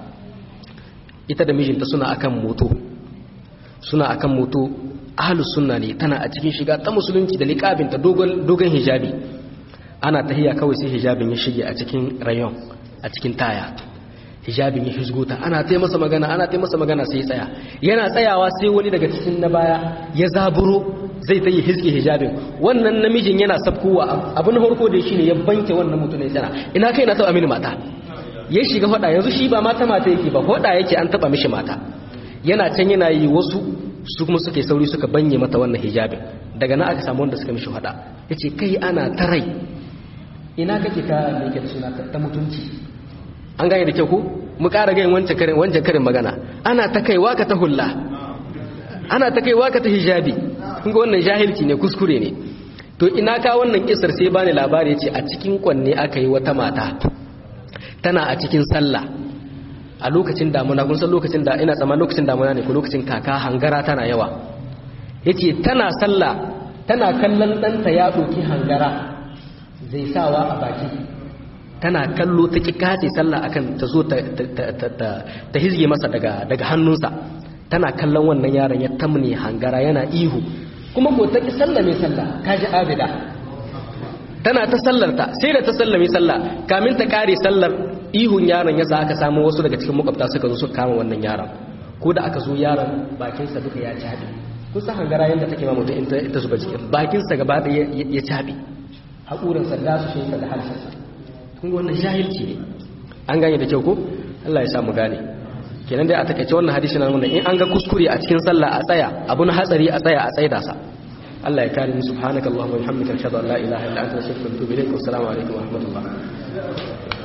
ita da mijinta suna akan moto suna akan moto ahlus sunna ne tana a cikin shiga ta musulunci da liqabinta dogon dogon hijabi ana tahiya kawai sai hijabin ya shige a cikin rayon a cikin taya hijabin ya hizgota ana tai masa magana ana tai masa magana sai ya tsaya yana tsayawa sai wani daga cikin na baya ya zaburo zai ta yi hizge hijabin wannan namijin yana sabkowa abin harko da shi ne ya banke wannan mutum ne sana ina kai na taba mini mata ya shiga hoda yanzu shi ba mata mata yake ba hoda yake an taba mishi mata yana can yana yi wasu su kuma suke sauri suka banye mata wannan hijabin daga nan aka samu wanda suka mishi hoda yace kai ana tarai ina kake ka me yake suna ta mutunci an gane da kyau ko mu ƙara gayin wancan karin wancan karin magana ana ta kaiwa ka ta hulla ana ta kaiwa ka ta hijabi kun ga wannan jahilci ne kuskure ne to ina ka wannan kisar sai bani labari yace a cikin kwanne aka yi wata mata tana a cikin sallah a lokacin damuna kun san lokacin da ina tsammanin lokacin damuna ne ko lokacin kaka hangara tana yawa yace tana sallah tana kallon ɗanta ya ɗauki hangara zai sawa a baki tana kallo ta ki kace sallah akan ta zo ta hizge masa daga hannunsa tana kallon wannan yaron ya tamne hangara yana ihu kuma ko ta ki sallah mai sallah kaji abida tana ta sallarta sai da ta sallame sallah kamin ta kare sallar ihun yaron yasa aka samu wasu daga cikin makwabta suka zo suka kama wannan yaron ko da aka zo yaron bakinsa duka ya cabe kusa hangara yadda take ma mutum ita zuba cikin bakinsa gaba da ya cabe haƙurinsa da su shi da harshensa kun wannan jahilci ne an gane da kyau ko Allah ya sa mu gane kenan dai a takaice wannan hadisi na nuna in an ga kuskure a cikin sallah a tsaya abun hatsari a tsaya a tsaida sa Allah ya kare mu subhanakallahumma wa bihamdika ashhadu an la ilaha illa anta astaghfiruka wa atubu ilaik wa assalamu alaikum wa rahmatullah